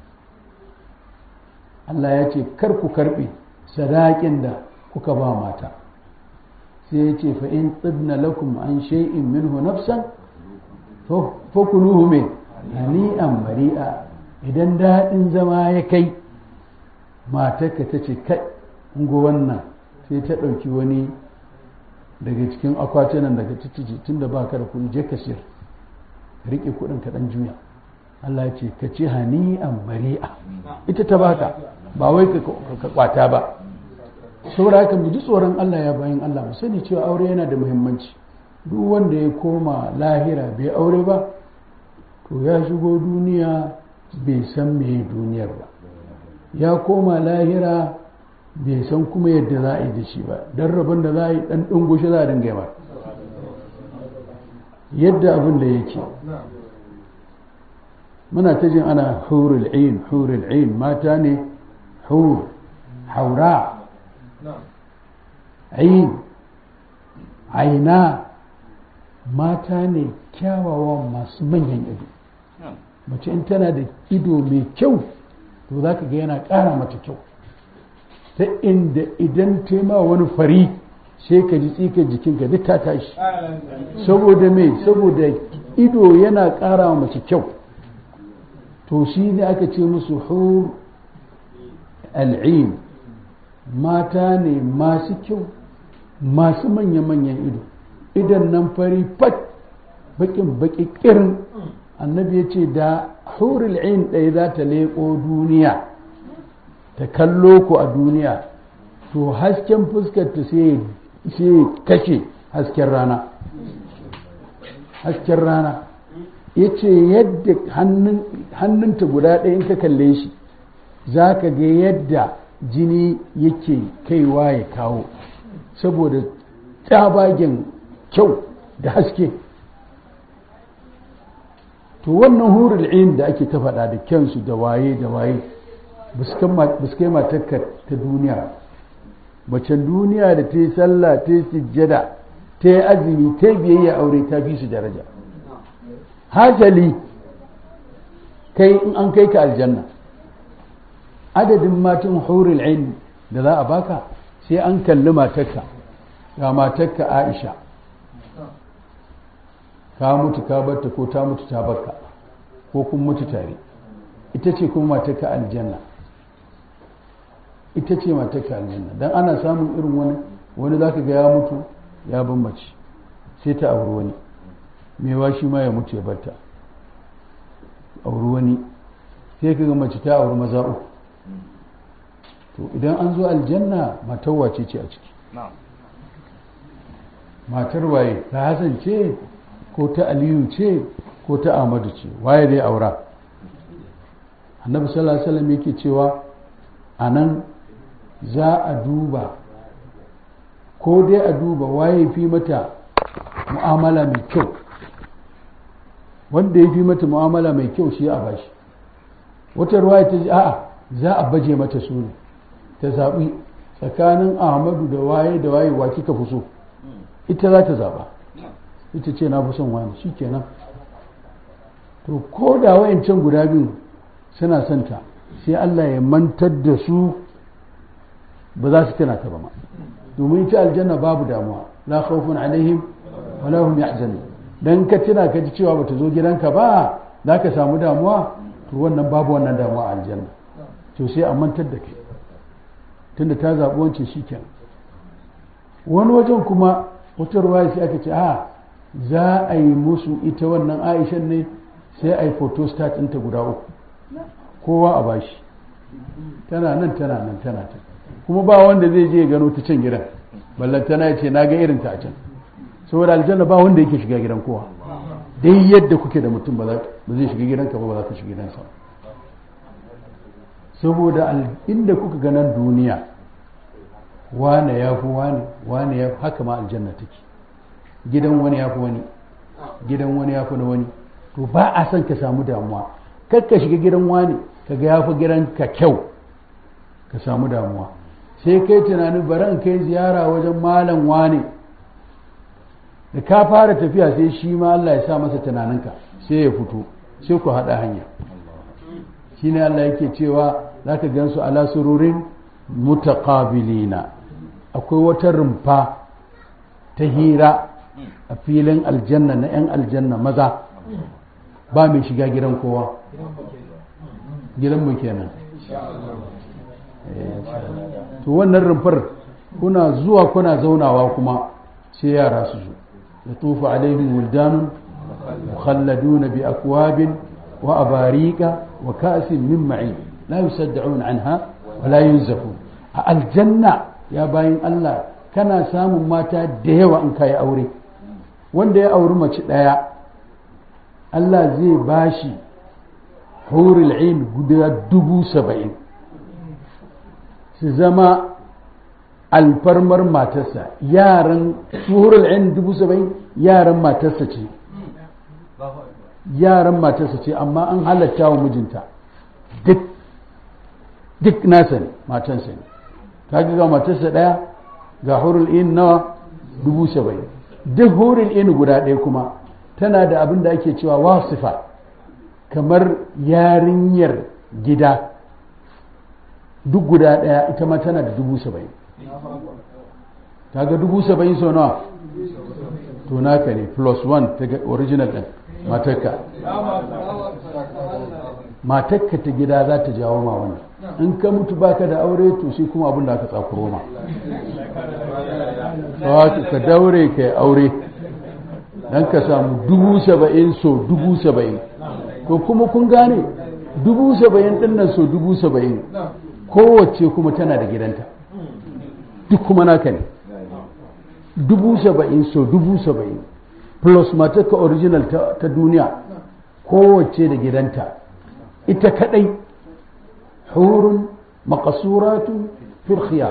Allah ya ce kar ku karɓe sadakin da kuka ba mata sai ya ce fa'in tsibna lakum an shay'in minhu nafsan fakuluhu mai hani'an mari'a idan daɗin zama ya kai matarka ta ce kai go wannan sai ta ɗauki wani daga cikin akwatunan daga titiji tun da ba ka da kuɗi je ka siyar ka riƙe kuɗin ka ɗan juya Allah ya ce ka ce hani'an mari'a ita ta baka ba wai ka kwata ba saboda haka mu ji tsoron Allah ya bayan Allah mu sani cewa aure yana da muhimmanci duk wanda ya koma lahira bai aure ba to ya shigo duniya bai san meye duniyar ba ya koma lahira bai san kuma yadda za a yi da shi ba don rabon da za a yi ɗan ɗungushe za a dinga yamar yadda abin da yake muna ta jin ana hurul ain hurul ain mata ne hur haura ain aina mata ne kyawawa masu manyan ido mace in tana da ido mai kyau to za ka ga yana ƙara mata kyau ta inda idan tema wani fari sai ka ji tsikar jikinka duk ta tashi saboda me saboda ido yana ƙara mace kyau to shi ne aka ce musu hur al'in mata ne masu kyau masu manya-manyan ido idan nan fari fat bakin baki kirin annabi ya ce da hurul ain ɗaya za ta leƙo duniya ta kallo ku a duniya to hasken fuskarta sai kashe hasken rana hasken rana ya ce yadda hannunta guda ɗaya in ka kalle shi za ka ga yadda jini yake kaiwa ya kawo saboda tsabagen kyau da haske to wannan hurul ain da ake ta faɗa da kyansu da waye da waye ba su kai matakka ta duniya macen duniya da ta yi sallah ta yi sujjada ta yi azumi ta yi biyayya aure ta fi su daraja hajali kai in an kai ka aljanna adadin matan hurul ain da za a baka sai an kalli matakka ga matakka aisha ka mutu ka barta ko ta mutu ta barka ko kun mutu tare ita ce kuma matakka aljanna ita ce matakka aljanna dan ana samun irin wani wani zaka ga ya mutu ya ban mace sai ta auri wani mewa shi ma ya mutu ya barta auri wani sai ka ga mace ta auri maza uku to idan an zo aljanna matar wace ce a ciki matar waye ta hasan ce ko ta aliyu ce ko ta ahmadu ce waye dai aura annabi sallallahu alaihi wasallam yake cewa a nan za a duba ko dai a duba waye fi mata mu'amala mai kyau wanda ya fi mata mu'amala mai kyau shi a bashi wata ruwa ta ji a'a za a baje mata su ne ta zaɓi tsakanin ahmadu da waye da waye wa kika fi so ita za ta zaɓa ita ce na fi son wani shi kenan to ko da wayancan guda biyu suna son ta sai Allah ya mantar da su ba za su tana ta ba ma domin ita aljanna babu damuwa la khawfun alaihim wala hum yahzanun dan ka tuna ka ji cewa bata zo gidanka ba za ka samu damuwa to wannan babu wannan damuwa a aljanna to sai a mantar da kai tunda ta zaɓi wancan shi kenan wani wajen kuma wata ruwa sai aka ce a za a yi musu ita wannan aishan ne sai a yi photostat ɗinta guda uku kowa a bashi tana nan tana nan tana ta kuma ba wanda zai je gano ta can gidan ballan tana ya ce na ga irin ta a can saboda aljanna ba wanda yake shiga gidan kowa dai yadda kuke da mutum ba zai shiga gidanka ba ba za ka shiga gidansa saboda inda kuka ganan duniya wane ya fi wane wane ya fi haka ma aljanna take gidan wani ya fi wani gidan wani ya fi na wani to ba a son ka samu damuwa kar ka shiga gidan wani ka ga ya fi gidan ka kyau ka samu damuwa sai kai tunanin bari in kai ziyara wajen malam wani da ka fara tafiya sai shi ma Allah ya sa masa tunaninka sai ya fito sai ku haɗa hanya shine Allah yake cewa za ka gansu ala sururin mutaqabilina akwai wata rumfa ta hira a filin aljanna na 'yan aljanna maza ba mai shiga gidan kowa gidan mu kenan to wannan rumfar kuna zuwa kuna zaunawa kuma sai yara su zo ya tufa alaihim wildanun mukhalladuna bi akwabin wa abarika wa ka'sin min ma'in la yusaddaun anha wa la yunzafun a aljanna ya bayin Allah kana samun mata da yawa in kai aure wanda ya auri mace ɗaya Allah zai bashi hurul ain guda dubu saba'in su zama alfarmar matarsa yaran hurul ain dubu saba'in yaran matarsa ce yaran matarsa ce amma an halatta wa mijinta duk duk nasa ne matansa ne ta ga matarsa ɗaya ga hurul ain nawa dubu saba'in duk hurin in guda ɗaya kuma tana da abin da ake cewa wasifa kamar yarinyar gida duk guda ɗaya ita ma tana da dubu saba'in kaga dubu saba'in sau nawa to naka ne plus one ta original ɗin matakka matakka ta gida za ta jawo ma wannan in ka mutu baka da aure to shi kuma abin da aka tsakuro ma ka daure ka yi aure don ka samu dubu saba'in so dubu saba'in to kuma kun gane dubu saba'in ɗin nan so dubu saba'in kowace kuma tana da gidanta duk kuma naka ne dubu saba'in so dubu saba'in plus matarka original ta duniya kowace da gidanta ita kadai hurun makasuratun firkhiya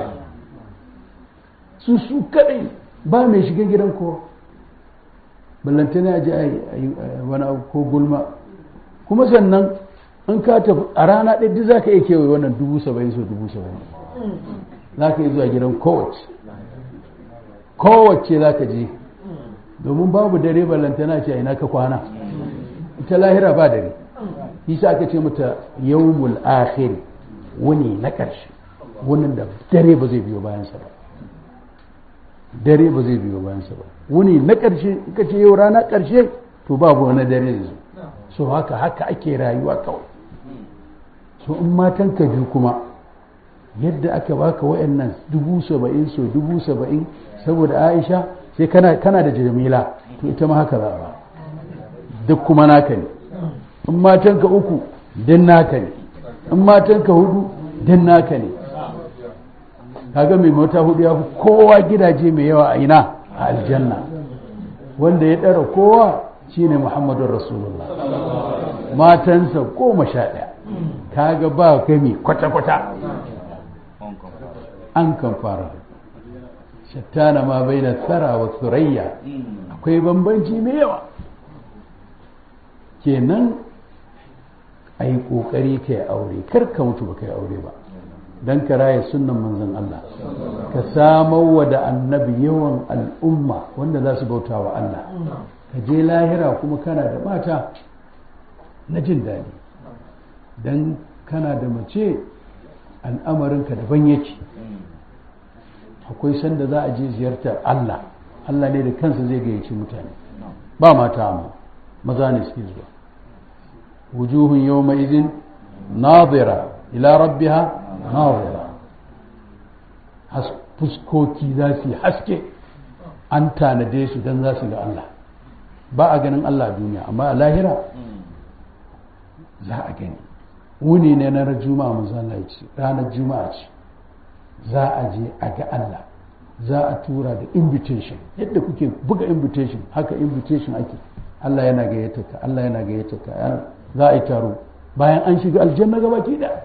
su su kadai ba mai shiga gidan kowa ballantana a ji a wani abu ko gulma kuma sannan in ka tafi a rana ɗaya duk za ka iya kewaye wannan dubu saba'in so dubu saba'in za ka yi zuwa gidan kowace kowace za ka je domin babu dare ballantana ce a ina ka kwana ita lahira ba dare isa aka ce mata yawmul akhir wani na ƙarshe wani da dare ba zai biyo bayansa ba dare ba zai biyo bayansa ba wani na ƙarshe ka ce yau rana ƙarshe to babu wani dare zai zo so haka haka ake rayuwa kawai so in matan ka biyu kuma yadda aka baka wayannan dubu saba'in so dubu saba'in saboda aisha sai kana kana da jamila to ita ma haka za ba duk kuma naka ne in matan ka uku din naka ne in matan ka hudu din naka ne kaga mai mata hudu ya fi kowa gidaje mai yawa a ina a aljanna wanda ya ɗara kowa shine muhammadun rasulullah matansa goma sha ɗaya kaga ba gami kwata-kwata an kan fara shattana ma bai da tsara wa surayya akwai bambanci mai yawa kenan a yi ƙoƙari ka yi aure kar ka mutu ba ka yi aure ba don ka raya sunan manzon Allah ka samar wa da annabi yawan al'umma wanda za su bauta wa Allah ka je lahira kuma kana da mata na jin daɗi don kana da mace al'amarinka daban yake akwai sanda za a je ziyartar Allah Allah ne da kansa zai gayyaci mutane ba mata amma maza ne suke zuwa wujuhun yawma idin nadira ila rabbiha nadira fuskoki za su yi haske an tanade su don za su ga Allah ba a ganin Allah a duniya amma a lahira za a gani wuni ne na juma'a manzana ce ranar juma'a ce za a je a ga Allah za a tura da invitation yadda kuke buga invitation haka invitation ake Allah yana gayyata ka Allah yana gayyata ka za a yi taro bayan an shiga aljanna gaba ki da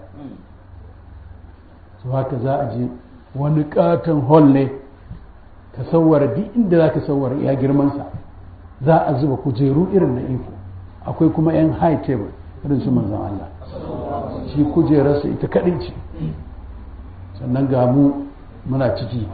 su haka za a je wani katon hall ne ka sauwara duk inda za ka sauwara ya girmansa za a zuba kujeru irin na iko akwai kuma 'yan high table irin su manzan Allah shi kujerarsa ita kaɗai ce sannan ga mu muna ciki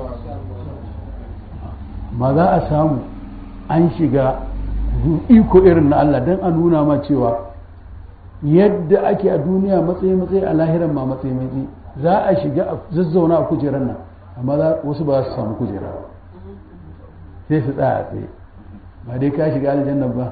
ma za a samu an shiga iko irin na Allah don a nuna ma cewa yadda ake a duniya matsayi-matsayi a lahiran ma matsayi-matsayi za a shiga a zazzauna a kujerar nan amma wasu ba za su samu kujera ba sai su tsaya a tsaye ba dai ka shiga aljanna ba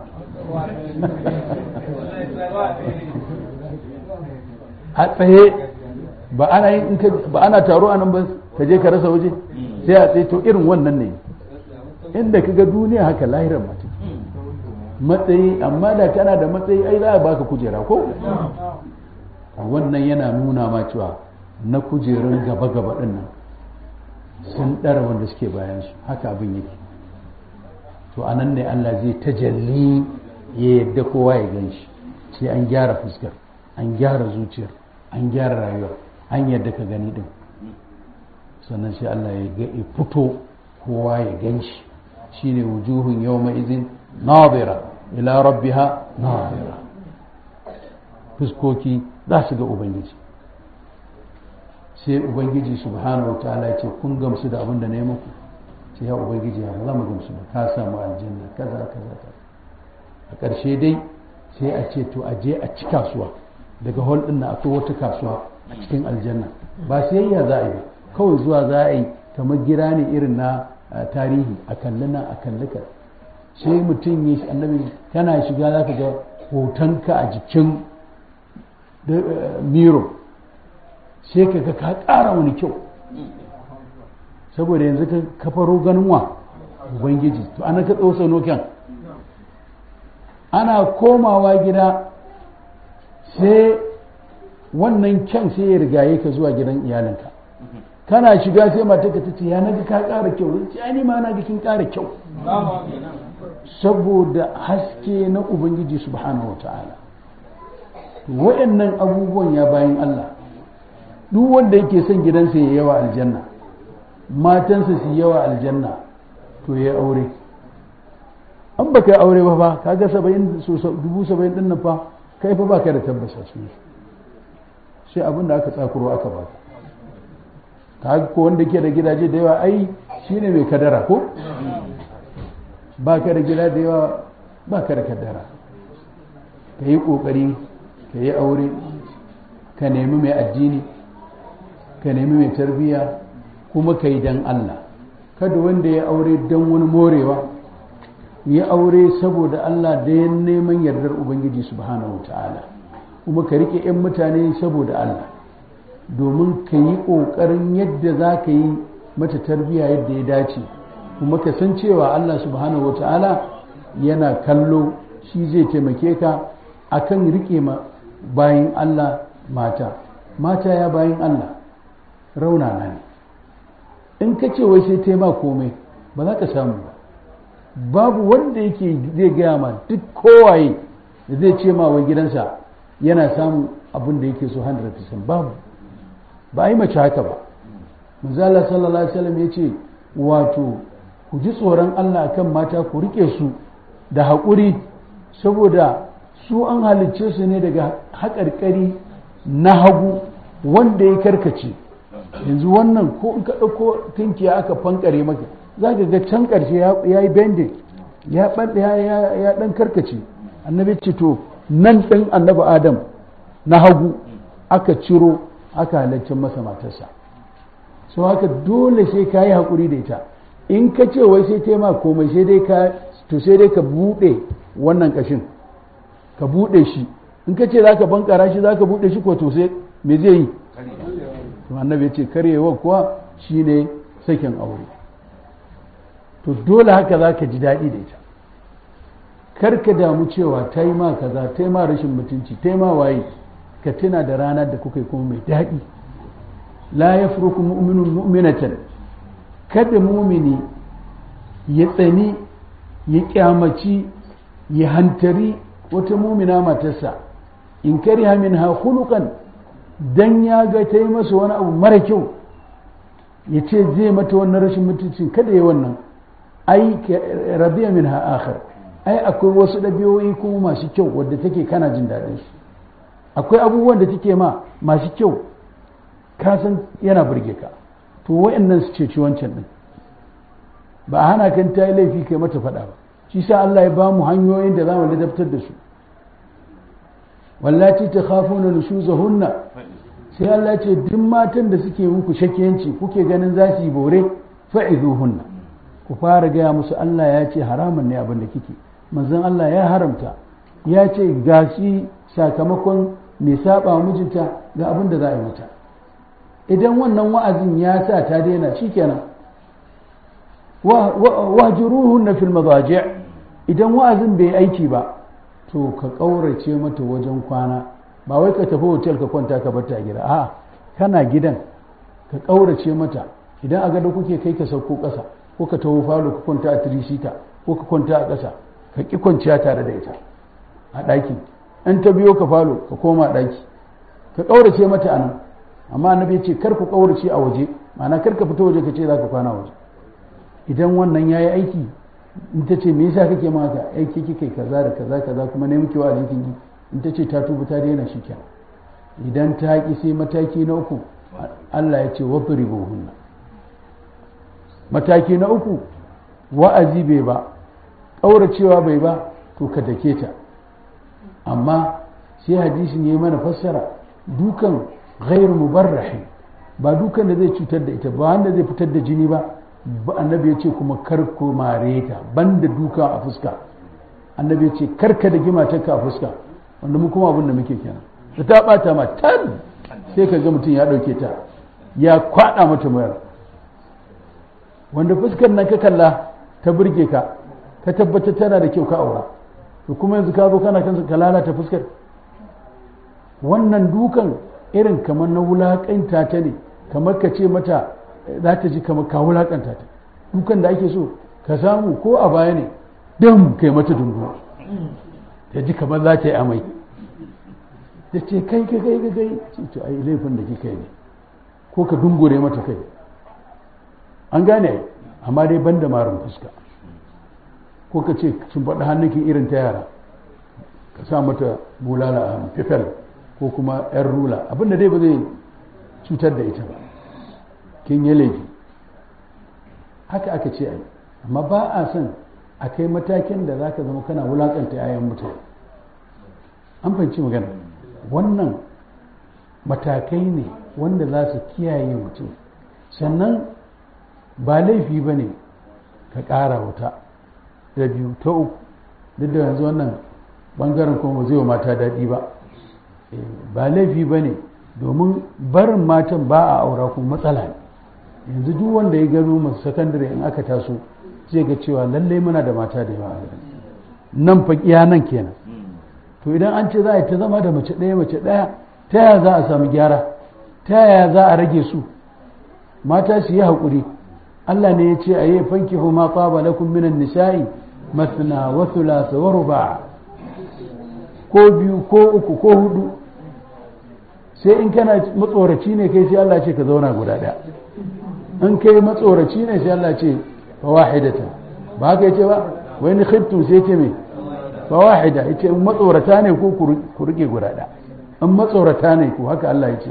a tsaye ba ana yin ba ana taro a nan ba ka je ka rasa waje sai a tsaye to irin wannan ne inda ka ga duniya haka lahirar mace matsayi amma da kana da matsayi ai za a baka kujera ko wannan yana nuna ma cewa na kujerun gaba-gaba ɗin nan sun ɗara wanda suke bayan su haka abin yake to a nan ne Allah zai tajalli ya yadda kowa ya gan shi sai an gyara fuskar an gyara zuciyar an gyara rayuwar an yadda ka gani din sannan sai Allah ya ga fito kowa ya gan shi shine wujuhun yawma izin nadira ila rabbiha nadira fuskoki za su ga ubangiji sai ubangiji subhanahu wa ta'ala ya ce kun gamsu da abin da na yi muku ce ya ubangiji ya za mu gamsu ba ka samu aljanna kaza kaza kaza a ƙarshe dai sai a ce to a je a ci kasuwa daga hall din na akwai wata kasuwa a cikin aljanna ba sayayya za a yi ba kawai zuwa za a yi kamar gira ne irin na tarihi a kalli nan a kalli ka sai mutum ya shi annabi kana shiga za ka ga hotonka a jikin miro sai ka ga ka ƙara wani kyau saboda yanzu ka kafaro ganin wa ubangiji to ana ka tsosa noken ana komawa gida sai wannan kyan sai ya rigaye ka zuwa gidan iyalinka kana shiga sai mata ka tace ya naga ka ƙara kyau sai ai ma na ga kin ƙara kyau saboda haske na ubangiji subhanahu wataala wa'annan abubuwan ya bayan Allah duk wanda yake son gidansa ya yawa aljanna matansa su yawa aljanna to ya aure an baka yi aure ba fa kaga saba'in dubu saba'in din nan fa kai fa baka da tabbasa su sai abin da aka tsakuro aka baka ka ko wanda ke da gidaje da yawa ai shine mai kadara ko baka da gida da yawa baka da kadara ka yi kokari ka yi aure ka nemi mai addini ka nemi mai tarbiyya kuma ka yi don Allah kada wanda ya aure don wani morewa ya aure saboda Allah da ya neman yardar Ubangiji subhanahu ta'ala kuma ka rike 'yan mutane saboda Allah domin ka yi ƙoƙarin yadda za ka yi mata tarbiyya yadda ya dace kuma ka san cewa Allah subhanahu ta'ala yana kallo shi zai taimake ka akan rike ma bayan Allah mata mata ya bayan Allah raunana ne in ka ce wai sai taima komai ba za ka samu ba babu wanda yake zai gaya ma duk kowaye da zai ce ma wai gidansa yana samun abin da yake so 100% babu ba a yi mace haka ba manzala sallallahu alaihi wasallam ya ce wato ku ji tsoron Allah akan mata ku rike su da haƙuri saboda su an halicce su ne daga haƙarƙari na hagu wanda ya karkace yanzu wannan ko in ka ɗauko tunkiya aka fankare maka za ka ga can ƙarshe ya yi bending ya ɗan karkace annabi ce to nan ɗin annabi adam na hagu aka ciro aka halaccin masa matarsa so haka dole sai ka yi haƙuri da ita in ka ce wai sai taima komai sai dai ka to sai dai ka buɗe wannan ƙashin ka buɗe shi in ka ce za ka bankara shi za ka buɗe shi ko to sai me zai yi to annabi ya ce karyewa kuwa shine sakin aure to dole haka za ka ji daɗi da ita kar ka damu cewa ta yi ma kaza ta yi ma rashin mutunci ta yi ma waye ka tuna da ranar da kuka yi kuma mai daɗi la ya furuku mu'minun mu'minatan kada mumini ya tsani ya kyamaci ya hantari wata mumina matarsa in kariha minha khuluqan dan ya ga ta yi masa wani abu mara kyau ya ce zai mata wannan rashin mutuncin kada ya wannan ai rabiya min akhar ai akwai wasu ɗabi'o'i kuma masu kyau wadda take kana jin daɗin su akwai abubuwan da take ma masu kyau ka san yana burge ka to wa'annan su ce ci wancan din ba a hana kan ta yi laifi kai mata faɗa ba shi sa Allah ya ba mu hanyoyin da za mu ladabtar da su wallati ta khafuna nushuzahunna sai Allah ce duk matan da suke muku shakiyanci kuke ganin za su yi bore fa'izuhunna ku fara gaya musu Allah ya ce haramun ne abin da kike manzon Allah ya haramta ya ce gashi sakamakon mai saba mijinta ga abin da za a yi mata idan wannan wa'azin ya sa ta daina shikenan wahjuruhunna fil madaji' idan wa'azin bai aiki ba to ka ƙaurace mata wajen kwana ba wai ka tafi hotel ka kwanta ka bata gida a kana gidan ka ƙaurace mata idan a gado kuke kai ka sauko ƙasa ko ka taho falo ka kwanta a tirisita ko ka kwanta a ƙasa ka ƙi kwanciya tare da ita a ɗaki in ta biyo ka falo ka koma ɗaki ka ƙaurace mata a nan amma annabi ce kar ku ƙaurace a waje ma'ana kar ka fita waje ka ce za ka kwana waje idan wannan ya yi aiki in ta ce me yasa kake ma haka aiki kike kaza da kaza kaza kuma ne muke wa'azi kin in ta ce ta tuba ta daina shi kenan idan ta ki sai mataki na uku Allah ya ce wadribuhunna mataki na uku wa'azi bai ba ƙauracewa bai ba to ka dake ta amma sai hadisin ya yi mana fassara dukan ghairu mubarrahi ba dukan da zai cutar da ita ba wanda zai fitar da jini ba annabi ya ce kuma kar ku mare ta banda duka a fuska annabi ya ce kar ka da gimatarka a fuska wanda mu kuma abin da muke kenan da ta bata ma tan sai ka ga mutum ya dauke ta ya kwada mata mayar wanda fuskar nan ka kalla ta burge ka ka tabbatar tana da kyau ka aura to kuma yanzu ka zo kana kansa ka lalata fuskar wannan dukan irin kamar na wulakanta ta ne kamar ka ce mata za ta ji kamar ka wulakanta ta dukan da ake so ka samu ko a baya ne dam kai mata dungu ta ji kamar za ta yi amai ta ce kai ka kai ka kai ce to ai laifin da kika yi ne ko ka dungure mata kai an gane amma dai ban da marin fuska ko ka ce sun faɗi hannunki irin ta yara ka sa mata bulala a hannu fifel ko kuma yan rula abinda dai ba zai cutar da ita ba kin yi laifi haka aka ce ai amma ba a son a kai matakin da za ka zama kana wulakanta 'ya'yan mutane an fahimci magana wannan matakai ne wanda za su kiyaye mutum sannan ba laifi ba ne ka ƙara wuta da biyu ta uku duk da yanzu wannan bangaren kuma zai wa mata daɗi ba ba laifi ba ne domin barin matan ba a aura kuma matsala ne yanzu duk wanda ya gano masu sakandare in aka taso zai ga cewa lallai muna da mata da yawa a nan fa iya nan kenan to idan an ce za a yi ta zama da mace ɗaya mace ɗaya ta yaya za a samu gyara ta yaya za a rage su mata su yi haƙuri Allah ne ya ce a yi fanki ma tsaba lakum minan nisa'i masna wa thulatha wa ruba ko biyu ko uku ko hudu sai in kana matsoraci ne kai sai Allah ce ka zauna guda ɗaya in kai matsoraci ne sai Allah ce fa wahidatan ba haka yace ba wai ni khiftu sai ce me fa wahida yace in matsorata ne ko ku rike guda ɗaya in matsorata ne ko haka Allah yace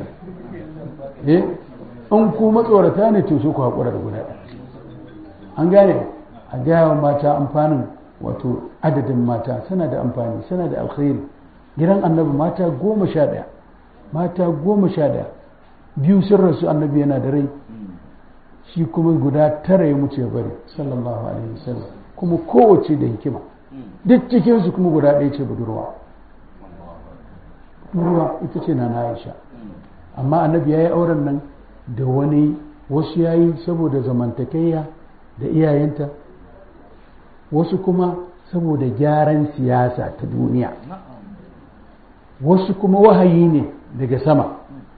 eh in ku matsorata ne to su ku hakura da guda ɗaya an gane a gaya wa mata amfanin wato adadin mata suna da amfani suna da alkhairi gidan annabi mata goma sha ɗaya mata goma sha ɗaya biyu sun rasu annabi yana da rai shi kuma guda tara ya mutu ya bari sallallahu alaihi wasallam kuma kowace da hikima duk cikinsu kuma guda ɗaya ce budurwa budurwa ita ce na Aisha amma annabi ya yi auren nan da wani wasu ya yi saboda zamantakayya da iyayenta wasu kuma saboda gyaran siyasa ta duniya wasu kuma wahayi ne daga sama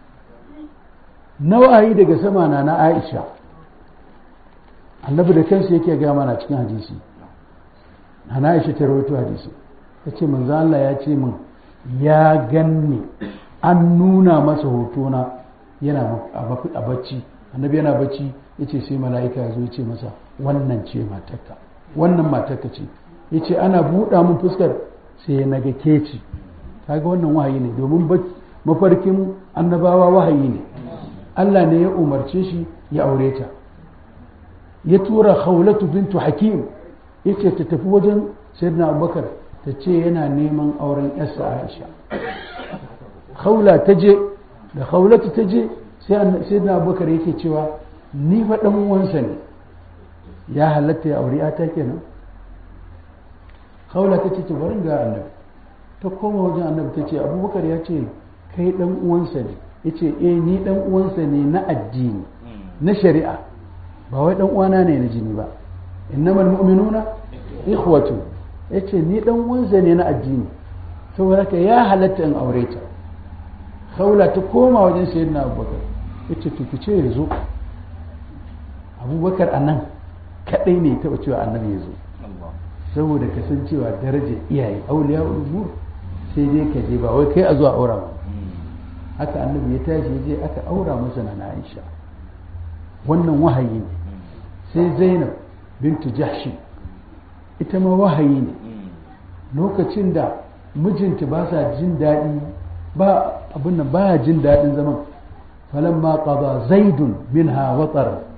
na wahayi daga sama na na aisha annabi da kansa yake gaya mana cikin hadisi na aisha ta rawaito hadisi ta ce manzo Allah ya ce min ya ganni an nuna masa hotona yana a bacci annabi yana bacci ya ce sai mala'ika ya zo ya ce masa wannan ce matarka wannan matarka ce ya ce ana buɗa mun fuskar sai na ga keci kaga wannan wahayi ne domin mafarkin annabawa wahayi ne Allah ne ya umarce shi ya aure ta ya tura khawlatu bintu hakim ya ce ta tafi wajen sayyidina abubakar ta ce yana neman auren yarsa aisha khawla ta je da khawlatu ta je sai sayyidina abubakar yake cewa ni fa dan uwansa ne ya halatta ya aure ta kenan khawla ta ce ta bari ga annabi ta koma wajen annabi ta ce abubakar ya ce kai dan uwansa ne ya ce eh ni dan uwansa ne na addini na shari'a ba wai dan uwana ne na jini ba innamal mu'minuna ikhwatu ya ce ni dan uwansa ne na addini saboda haka ya halatta in aure ta khawla ta koma wajen sayyidina abubakar ya ce to ki ce ya zo abubakar a nan kaɗai ne taɓa cewa annabi ya zo saboda kasancewa darajar iyaye auliya umur sai dai ka je ba wai kai a zuwa aura ba haka annabi ya tashi ya je aka aura masa na Aisha wannan wahayi ne sai Zainab bintu Jahshi ita ma wahayi ne lokacin da mijinta ba sa jin daɗi ba abin nan baya jin daɗin zaman falamma qada zaidun minha watar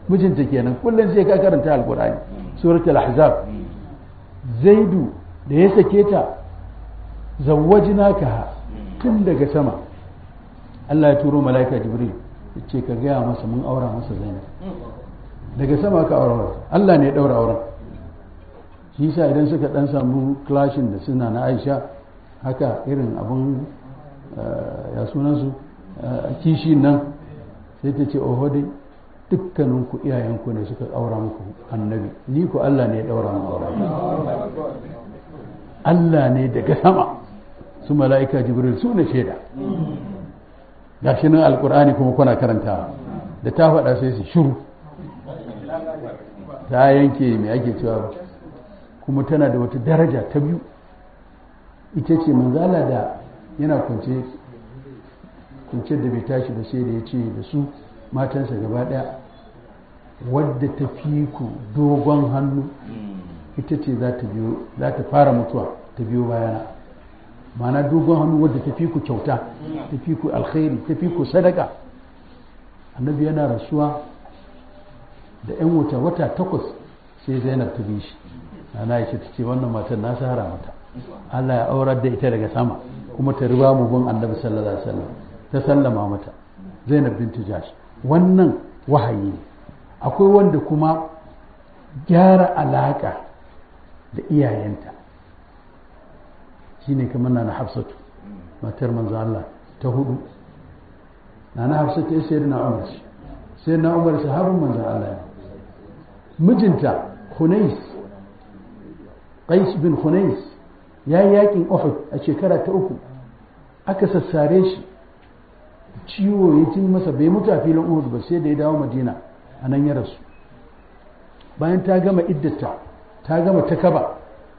mijinta kenan kullum sai ka karanta alkur'ani suratul ahzab zaidu da ya sake ta zawwajnaka tun daga sama Allah ya turo mala'ika jibril ya ce ka gaya masa mun aura masa zainab daga sama ka aura Allah ne ya daura auren shi yasa idan suka dan samu clashin da suna na Aisha haka irin abun ya sunansu kishi nan sai ta ce oho dai dukkaninku iyayenku ne suka aura muku annabi ni ku Allah ne ya daura mu aure Allah ne daga sama su mala'ika jibril su ne shaida gashi nan alkur'ani kuma kuna karanta da ta faɗa sai su shiru ta yanke mai ake cewa kuma tana da wata daraja ta biyu ita ce manzala da yana kwance kwance da bai tashi ba sai da ya ce da su matansa gaba ɗaya wadda ta fi ku dogon hannu ita ce za ta biyo za ta fara mutuwa ta biyo bayana ma'ana dogon hannu wadda ta fi ku kyauta ta fi ku alkhairi ta fi ku sadaka annabi yana rasuwa da 'yan wata wata takwas sai zainab ta bi shi ana ya ta ce wannan matan na sahara mata Allah ya aurar da ita daga sama kuma ta riba mu bin annabi sallallahu alaihi wasallam ta sallama mata zainab bintu jash wannan wahayi ne akwai wanda kuma gyara alaka da iyayenta shine kamar na hafsatu matar manzo Allah ta hudu na hafsatu ya sayar na umar sai na umar sahabin manzo Allah mijinta hunais qais bin hunais ya yi yakin uhud a shekara ta uku aka sassare shi ciwo ya ci masa bai mutu a filin uhud ba sai da ya dawo madina a nan ya rasu bayan ta gama iddata ta gama ta kaba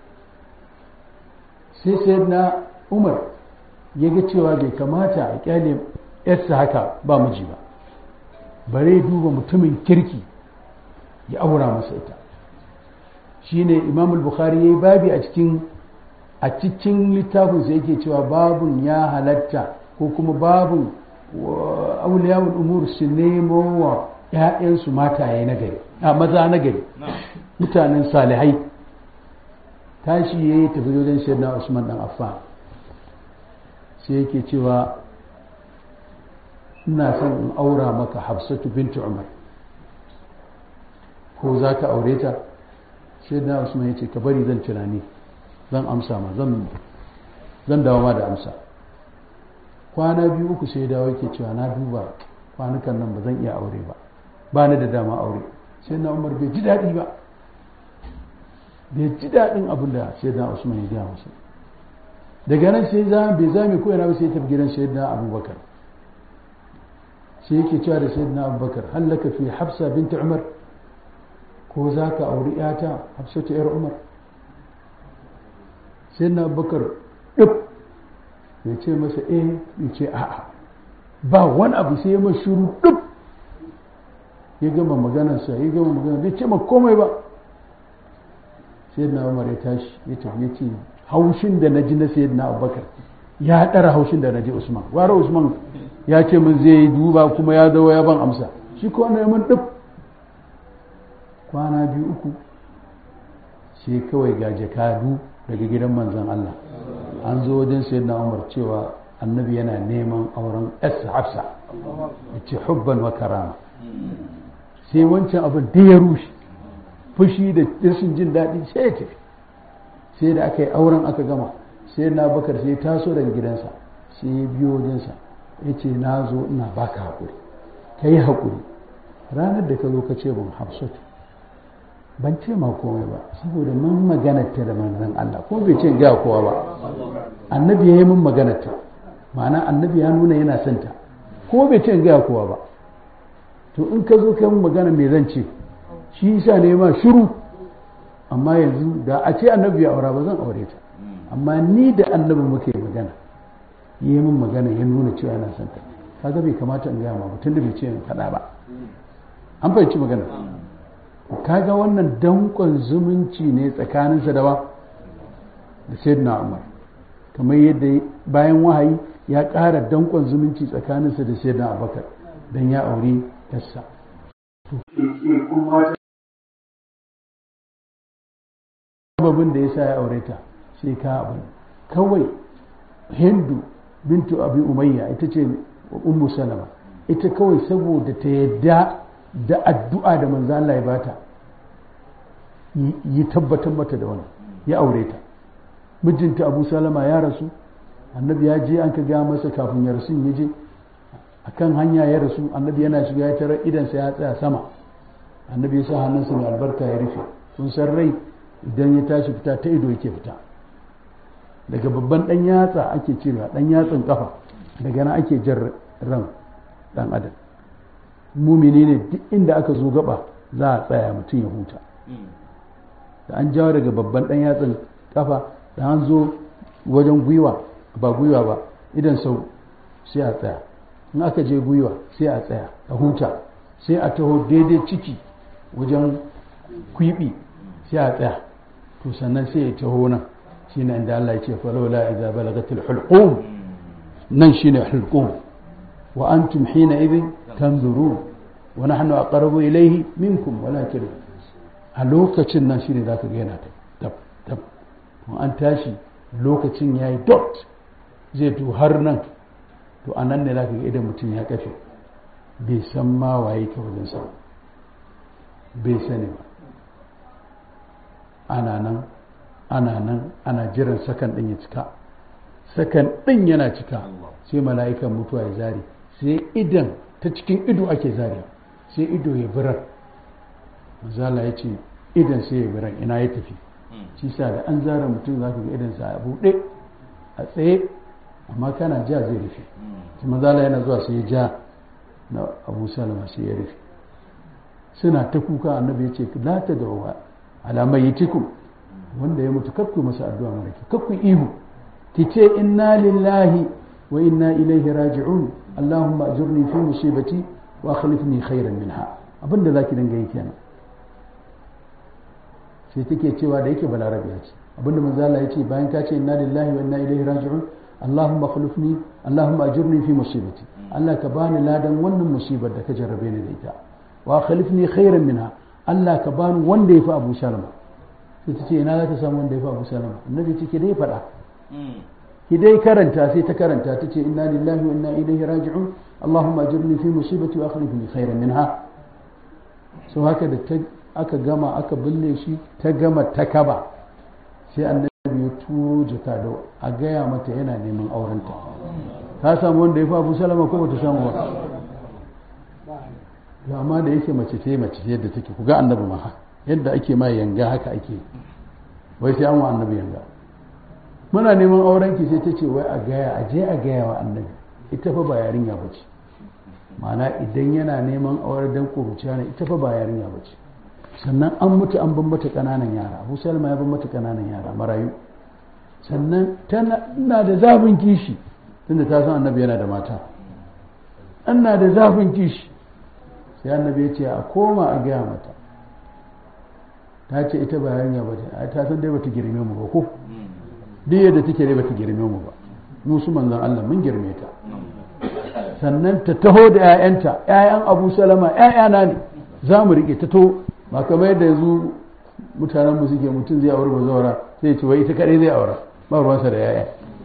sai sai na umar ya ga cewa bai kamata a kyale yarsa haka ba miji ba bare duba mutumin kirki ya aura masa ita shine imam al-bukhari yayi babi a cikin a cikin littafinsa yake cewa babun ya halatta ko kuma babun auliyawul umur su nemo wa ‘ya'yansu mataye na gari a maza na gari mutanen salihai tashi ya yi tafi wajen shaidna usman dan affan sai yake cewa ina son in aura maka hafsatu bintu umar ko za ka aure ta shaidna usman ya ce ka bari zan tunani zan amsa ma zan dawo ma da amsa kwana biyu uku sai dawo yake cewa na duba kwanukan nan ba zan iya aure ba ba ni da dama aure sai na umar bai ji daɗi ba bai ji daɗin abin da sai da usman ya gaya masa daga nan sai za bai zame ko yana ba sai tafi gidan sayyidina abubakar sai yake cewa da sayyidina abubakar hallaka fi hafsa binta umar ko za ka auri yata hafsatu yar umar sayyidina abubakar duk ya ce masa eh ya ce a'a ba wani abu sai ya shuru duk ya gama maganarsa ya gama magana bai ce ma komai ba sai na umar ya tashi ya tafi ya ce haushin da na ji na sayyid na abubakar ya ɗara haushin da na ji usman gwara usman ya ce min zai yi duba kuma ya zo ya ban amsa shi ko wanda ya min ɗif kwana biyu uku sai kawai ga jakadu daga gidan manzon Allah an zo wajen sayyid na umar cewa annabi yana neman auren s hafsa ya ce hubban wa karama sai wancan abin da ya rushe fushi da rashin jin daɗi sai ya tafi sai da aka yi auren aka gama sai na bakar sai taso daga gidansa sai ya biyo wajensa ya ce na zo ina baka haƙuri ka yi haƙuri ranar da ka zo ka ce ban hafsatu ban ce ma komai ba saboda mun maganarta da manzon Allah ko bai ce gaya kowa ba annabi ya yi mun maganarta ma'ana annabi ya nuna yana son ta ko bai ce gaya kowa ba to in ka zo kai mun magana me zan ce shi yasa ne ma shiru amma yanzu da a ce annabi ya aura ba zan aure ta amma ni da annabi muke magana yi min magana ya nuna cewa yana son ta kaga bai kamata in gaya ma mutum da bai ce in faɗa ba an fahimci magana kaga wannan dankon zumunci ne tsakaninsa da ba da sayyidina umar kamar yadda bayan wahayi ya ƙara dankon zumunci tsakaninsa da sayyidina abubakar don ya aure yassa sababin da ya sa ya aure ta sai ka abu kawai hindu bintu abi umayya ita ce ummu salama ita kawai saboda ta yadda da addu'a da manzo Allah ya bata yi tabbatar mata da wannan ya aure ta mijinta abu salama ya rasu annabi ya je an ka ga masa kafin ya rasu ya je akan hanya ya rasu annabi yana shiga ya tarar idansa ya tsaya sama annabi ya sa hannunsa mai albarka ya rufe kun san rai idan ya tashi fita ta ido yake fita daga babban dan yatsa ake cirewa dan yatsan kafa daga nan ake jar ran dan adam mumini ne duk inda aka zo gaba za a tsaya mutum ya huta da an jawo daga babban dan yatsan kafa da an zo wajen gwiwa ba gwiwa ba idan sau sai a tsaya in aka je gwiwa sai a tsaya a huta sai a taho daidai ciki wajen kwibi sai a tsaya to sannan sai ya taho nan shi ne inda Allah ya ce falola idza balagatil hulqum nan shine hulqum wa antum hina idhin tanzurun wa nahnu aqrabu ilayhi minkum walakin a lokacin nan shine zaka ga yana tab tab to an tashi lokacin yayi dot zai to har nan to anan ne zaka ga idan mutum ya kafe bai san ma waye ta wajen sa bai sani ba ana nan ana nan ana jiran sakan ɗin ya cika sakan ɗin yana cika sai mala'ikan mutuwa ya zari sai idan ta cikin ido ake zari sai ido ya birar mazala ya ce idan sai ya birar ina ya tafi shi sa da an zara mutum za ka ga idansa a buɗe a tsaye amma kana ja zai rufe shi mazala yana zuwa sai ya ja na abu salama sai ya rufe suna ta kuka annabi ya ce la ta da ala mayyitikum wanda ya mutu kakku masa addu'a mara ki kakku ihu ki ce inna lillahi wa inna ilaihi raji'un allahumma ajurni fi musibati wa akhlifni khairan minha abinda zaki dinga yi kenan sai take cewa da yake balarabiya ce abinda manzo Allah ya ce bayan ka ce inna lillahi wa inna ilaihi raji'un allahumma akhlifni allahumma ajurni fi musibati Allah ka bani ladan wannan musibar da ka jarrabe ni da ita wa akhlifni khairan minha Allah ka bani wanda ya fi Abu Salama sai ta ce ina za ta samu wanda ya fi Abu Salama annabi ce ke dai faɗa ki dai karanta sai ta karanta ta ce inna lillahi wa inna ilaihi raji'un Allahumma ajirni fi musibati wa akhlifni khairan minha so haka da ta aka gama aka binne shi ta gama ta kaba sai annabi ya turo jaka da a gaya mata yana neman aurenta ta samu wanda ya fi Abu Salama ko bata samu ba to amma da yake mace ce mace ce yadda take ku ga annabi ma yadda ake ma yanga haka ake wai sai an wa annabi yanga muna neman auren ki sai ta ce wai a gaya a je a gaya wa annabi ita fa ba yarinya ba ce ma'ana idan yana neman aure dan kuruciya ne ita fa ba yarinya ba ce sannan an mutu an ban mata ƙananan yara abu salma ya ban mata ƙananan yara marayu sannan tana ina da zafin kishi tunda ta san annabi yana da mata ina da zafin kishi sai annabi ya ce a koma a gaya mata ta ce ita ba yarinya ba ce ta san dai bata girme mu ba ko duk yadda take dai bata girme mu ba mu su manzon Allah mun girme ta sannan ta taho da 'ya'yanta 'ya'yan Abu Salama 'ya'yana ne za mu rike ta to ba kamar yadda yanzu mutanen mu suke mutum zai aure bazawara sai ce wai ita kadai zai aura ba ruwansa da 'ya'ya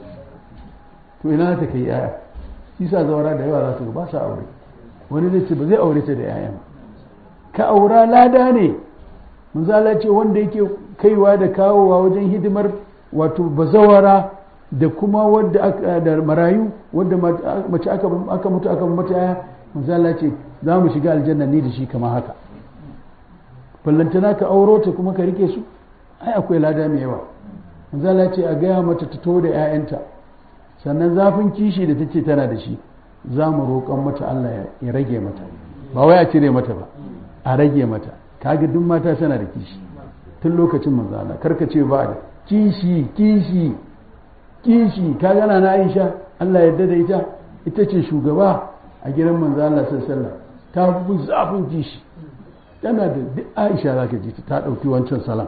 to ina ta kai 'ya'ya shi sa zawara da yawa za su ba sa aure wani zai ce ba zai aure ta da 'ya'yan ka aura lada ne manzala ce wanda yake kaiwa da kawowa wajen hidimar wato bazawara da kuma wadda aka da marayu wadda mace aka aka mutu aka mata yaya manzala ce za mu shiga aljanna ni da shi kamar haka ballantana ka auro ta kuma ka rike su ai akwai lada mai yawa manzala ce a gaya mata ta to da 'ya'yanta sannan zafin kishi da take tana da shi za mu roƙon mata Allah ya rage mata ba wai a cire mata ba a rage mata kaga duk mata tana da kishi tun lokacin manzo Allah karka ce ba da kishi kishi kishi ka gana na Aisha Allah ya yarda da ita ita ce shugaba a gidan manzo Allah sallallahu alaihi wasallam ta fi zafin kishi tana da duk Aisha zaka ji ta dauki wancan salam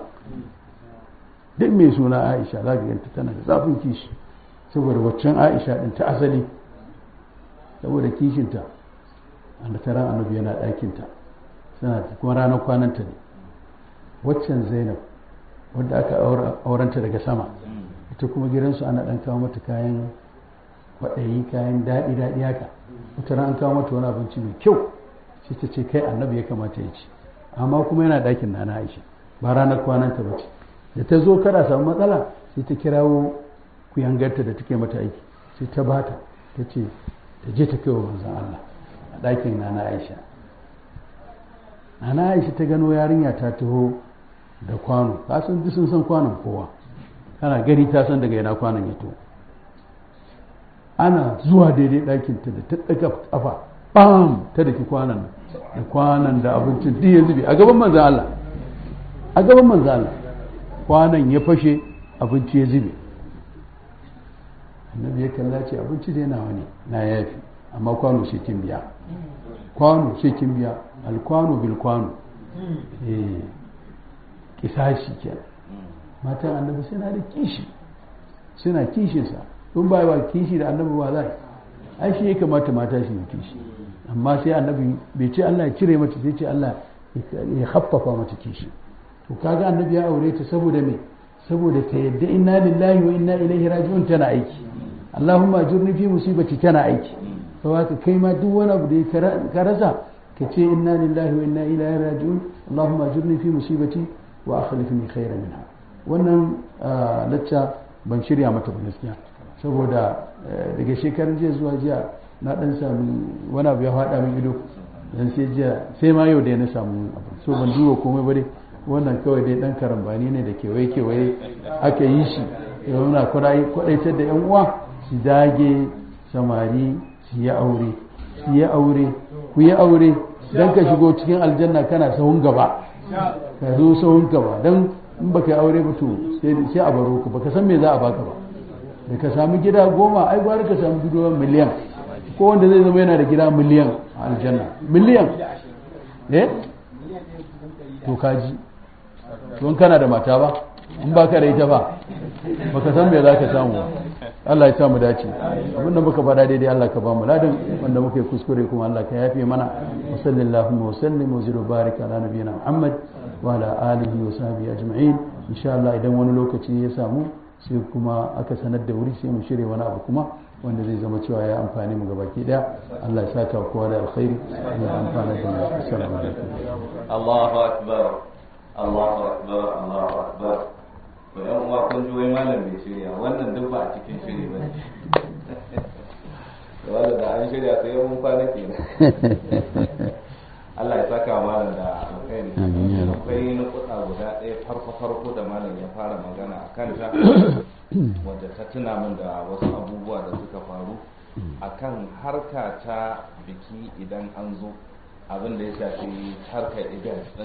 duk mai suna Aisha zaka ganta tana da zafin kishi saboda waccan Aisha din ta asali saboda kishinta da tara annabi yana ɗakinta suna kuma ranar kwananta ne waccan zainab wadda aka aurenta daga sama ita kuma gidansu ana ɗan kawo mata kayan kwaɗayi kayan daɗi daɗi haka wata ran an kawo mata wani abinci mai kyau sai ta ce kai annabi ya kamata ya ci amma kuma yana ɗakin na aisha ba ranar kwananta ba ce da ta zo kada samu matsala sai ta kirawo kuyangarta da take mata aiki sai ta bata ta ce ta je ta kaiwa manzon Allah a ɗakin na aisha na aisha ta gano yarinya ta taho da kwano ka san duk sun san kwanon kowa kana gani ta san daga yana kwanon ya to ana zuwa daidai ɗakinta da ta ɗaga ƙafa bam ta daki kwanon da kwanon da abincin duk ya zube a gaban manzan Allah a gaban manzan Allah kwanon ya fashe abinci ya zube annabi ya kalla ce abinci dai nawa ne na yafi amma kwano sai kin biya kwano sai kin biya alkwano bil kwano eh kisashi kenan matan annabi suna da kishi suna kishinsa in ba wa kishi da annabi ba za ai shi ya kamata mata shi kishi amma sai annabi bai ce Allah ya cire mata sai ce Allah ya haffafa mata kishi to kaga annabi ya aure ta saboda me saboda ta yadda inna lillahi wa inna ilaihi raji'un tana aiki Allahumma ajurni fi musibati tana aiki saboda kai ma duk wani abu da ka rasa ka ce inna lillahi wa inna ilaihi raji'un Allahumma ajurni fi musibati wa akhlifni khairan minha wannan lacca ban shirya mata ba gaskiya saboda daga shekarun jiya zuwa jiya na dan sami wani abu ya faɗa min ido dan sai jiya sai ma yau da na samu abu so ban duba komai ba dai wannan kawai dai dan karambani ne da kewaye kewaye aka yi shi ya nuna kwadaitar da yan uwa su dage samari su yi aure su yi aure ku yi aure dan ka shigo cikin aljanna kana sahun gaba ka zo sahun gaba dan in baka yi aure ba to sai a baro ka baka san me za a baka ba da ka sami gida goma ai gwara ka sami gida miliyan ko wanda zai zama yana da gida miliyan a aljanna miliyan eh to kaji to kana da mata ba in baka da ita ba baka san me za ka samu Allah ya sa mu dace abinda muka faɗa daidai Allah ka ba mu ladan wanda muka yi kuskure kuma Allah ka yafe mana wa sallallahu wa sallim wa ziru barika ala nabiyina Muhammad wa ala alihi wa sahbihi ajma'in insha Allah idan wani lokaci ya samu sai kuma aka sanar da wuri sai mu shirya wani abu kuma wanda zai zama cewa ya amfani mu gabaki daya Allah ya saka kowa da alkhairi Allah ya amfana da mu assalamu alaikum Allahu akbar Allahu akbar Allahu akbar to yan uwa kun ji wai malam bai shirya wannan duk ba a cikin shiri ba ne wanda da an shirya sai mun kwana kenan Allah ya saka wa malam da alkhairi akwai na kuɗa guda ɗaya farko farko da malam ya fara magana a kanta wadda ta tuna min da wasu abubuwa da suka faru akan harka ta biki idan an zo abin da ya shafi harkar event